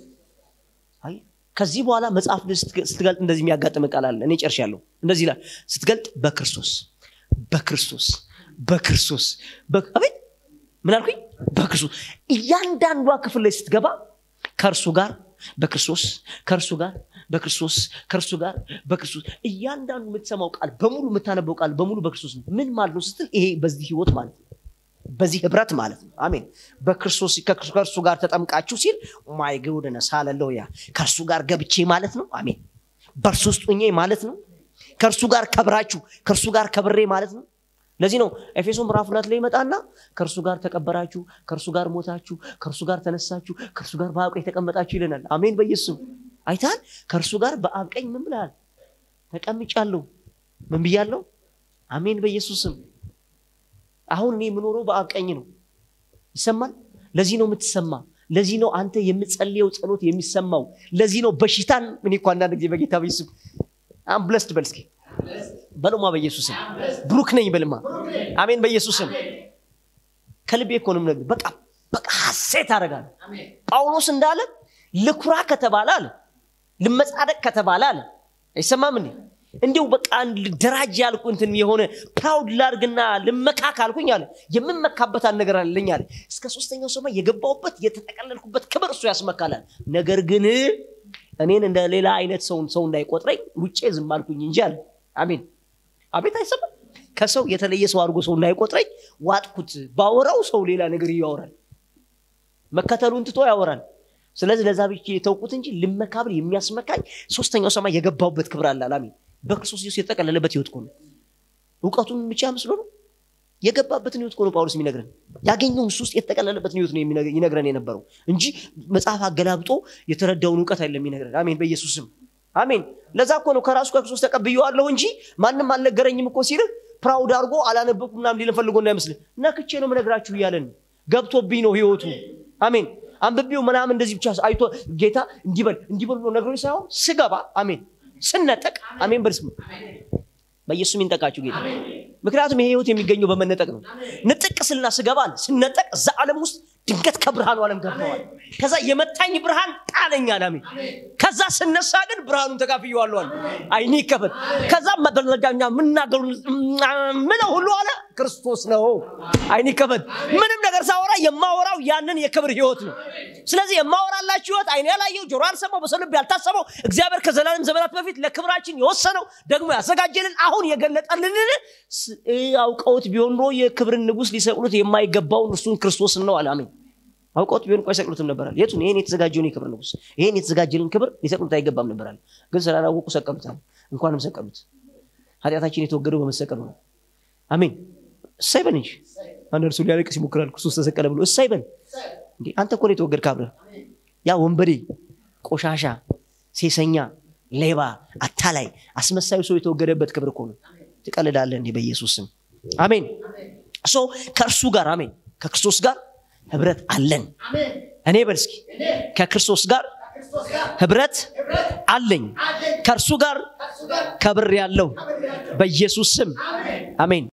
Speaker 1: ከዚህ በኋላ መጽሐፍ ስትገልጥ እንደዚህ የሚያጋጥም ቃል አለ እኔ ጨርሻለሁ እንደዚህ ይላል ስትገልጥ በክርስቶስ በክርስቶስ በክርስቶስ አቤት ምን አልኩኝ በክርስቶስ እያንዳንዷ ክፍል ላይ ስትገባ ከእርሱ ጋር በክርስቶስ ከእርሱ ጋር በክርስቶስ ከእርሱ ጋር በክርስቶስ እያንዳንዱ የምትሰማው ቃል በሙሉ የምታነበው ቃል በሙሉ በክርስቶስ ነው ምን ማለት ነው ስትል ይሄ በዚህ ህይወት ማለት ነው በዚህ ህብረት ማለት ነው አሜን በክርስቶስ ከእርሱ ጋር ተጠምቃችሁ ሲል ማይ ግውድነስ ሃሌሉያ ከእርሱ ጋር ገብቼ ማለት ነው አሜን በእርሱ ውስጥ ሆኜ ማለት ነው ከእርሱ ጋር ከብራችሁ ከእርሱ ጋር ከብሬ ማለት ነው ለዚህ ነው ኤፌሶ ምዕራፍ ሁለት ላይ ይመጣና ከእርሱ ጋር ተቀበራችሁ ከእርሱ ጋር ሞታችሁ ከእርሱ ጋር ተነሳችሁ ከእርሱ ጋር በአብ ቀኝ ተቀመጣችሁ ይለናል አሜን በኢየሱስም አይታል ከእርሱ ጋር በአብ ቀኝ ምን ብላል ተቀምጫለሁ ምን ብያለሁ አሜን በኢየሱስም አሁን እኔ የምኖረው በአብ ቀኝ ነው ይሰማል ለዚህ ነው የምትሰማ ለዚህ ነው አንተ የምጸልየው ጸሎት የሚሰማው ለዚህ ነው በሽታን እኔ እኮ አንዳንድ ጊዜ በጌታ በኢየሱስ አምብለስድ በል እስኪ በልማ በኢየሱስም ብሩክ ነኝ በልማ አሜን በኢየሱስም ከልቤ እኮ ነው የምነግርህ በቃ በቃ ሀሴት አደርጋለሁ ጳውሎስ እንዳለ ልኩራ ከተባለ አለ ልመጻደቅ ከተባለ አለ አይሰማም እንዴ እንዲሁ በቃ ደራጅ ያልኩ እንትን የሆነ ፕራውድ ላርግና ልመካ ካልኩኝ አለ የምመካበት ነገር አለኝ አለ እስከ ሶስተኛው ሰማይ የገባውበት የተጠቀለልኩበት ክብር እሱ ያስመካላል ነገር ግን እኔን እንደ ሌላ አይነት ሰውን ሰው እንዳይቆጥረኝ ውጭ ዝም አልኩኝ እንጂ አለ አሜን አቤት አይሰማም ከሰው የተለየ ሰው አድርጎ ሰው እንዳይቆጥረኝ ዋጥኩት ባወራው ሰው ሌላ ነገር ያወራል መከተሉን ትቶ ያወራል ስለዚህ ለዛ ብቻ የተውቁት እንጂ ልመካብል የሚያስመካኝ ሶስተኛው ሰማይ የገባውበት ክብር አለ አሜን በክርስቶስ ኢየሱስ የተጠቀለለበት ህይወት ነው እውቀቱን ብቻ መስሎ ነው የገባበትን ህይወት ነው ጳውሎስ የሚነግረን ያገኘውን እሱ ውስጥ የተጠቀለለበትን ህይወት ነው ይነግረን የነበረው እንጂ መጽሐፍ አገላብጦ የተረዳውን እውቀት አይደለም የሚነግረን አሜን በኢየሱስም አሜን ለዛ እኮ ነው ከራሱ ከክርስቶስ ተቀብየዋለሁ እንጂ ማንም አልነገረኝም እኮ ሲልህ ፕራውድ አድርጎ አላነበብኩ ምናም ሊለን ፈልጎ እንዳይመስልህ ነክቼ ነው ምነግራችሁ እያለን ገብቶብኝ ነው ህይወቱ አሜን አንብቤው ምናምን እንደዚህ ብቻ አይቶ ጌታ እንዲበል እንዲበል ብሎ ነግሮኝ ሳይሆን ስገባ አሜን ስነጠቅ አሜን በርስም በኢየሱስ ይንጠቃችሁ ጌታ ምክንያቱም ይሄ ህይወት የሚገኘው በመነጠቅ ነው ንጥቅ ስልና ስገባል ስነጠቅ እዛ ዓለም ውስጥ ድንገት ከብርሃኑ ዓለም ገባዋል ከዛ የመታኝ ብርሃን ጣለኝ አላሜ ከዛ ስነሳ ግን ብርሃኑን ተካፍየዋለሁ አለ አይኔ ይከፈት ከዛ መደረጋኛ ምናገሩ ምለው ሁሉ አለ ክርስቶስ ነው አይኔ ይከፈት ምንም ነገር ሳወራ የማወራው ያንን የክብር ህይወት ነው ስለዚህ የማወራላችሁ ህይወት አይኔ ያላየው ጆሮ ያልሰማው በሰው ልብ ያልታሰበው እግዚአብሔር ከዘላለም ዘመናት በፊት ለክብራችን የወሰነው ደግሞ ያዘጋጀልን አሁን የገለጠልንን አውቀውት ቢሆን ኖ የክብርን ንጉስ ሊሰቅሉት የማይገባውን እርሱን ክርስቶስን ነው አላሜን አውቀውት ቢሆን እኮ አይሰቅሉትም ነበራል የቱን ይህን የተዘጋጀውን የክብር ንጉስ ይህን የተዘጋጀልን ክብር ሊሰቅሉት አይገባም ነበራል ግን ስላላወቁ ሰቀሉታል እንኳንም ሰቀሉት ኃጢአታችን የተወገደው በመሰቀሉ ነው አሜን እሳይ በል እንጂ አንድ እርሱ ሊያለቅስ ይሞክራል ክርስቶስ ተሰቀለ ብሎ እሳይ በል እንዴ አንተ እኮ የተወገድ ካብረ ያ ወንበዴ ቆሻሻ ሴሰኛ ሌባ አታላይ አስመሳዩ ሰው የተወገደበት ክብር እኮ ነው ትቀልዳለህ እንዲህ በኢየሱስ ስም አሜን ሶ ከእርሱ ጋር አሜን ከክርስቶስ ጋር ህብረት አለን እኔ በል እስኪ ከክርስቶስ ጋር ህብረት አለኝ ከእርሱ ጋር ከብር ያለው በኢየሱስ ስም አሜን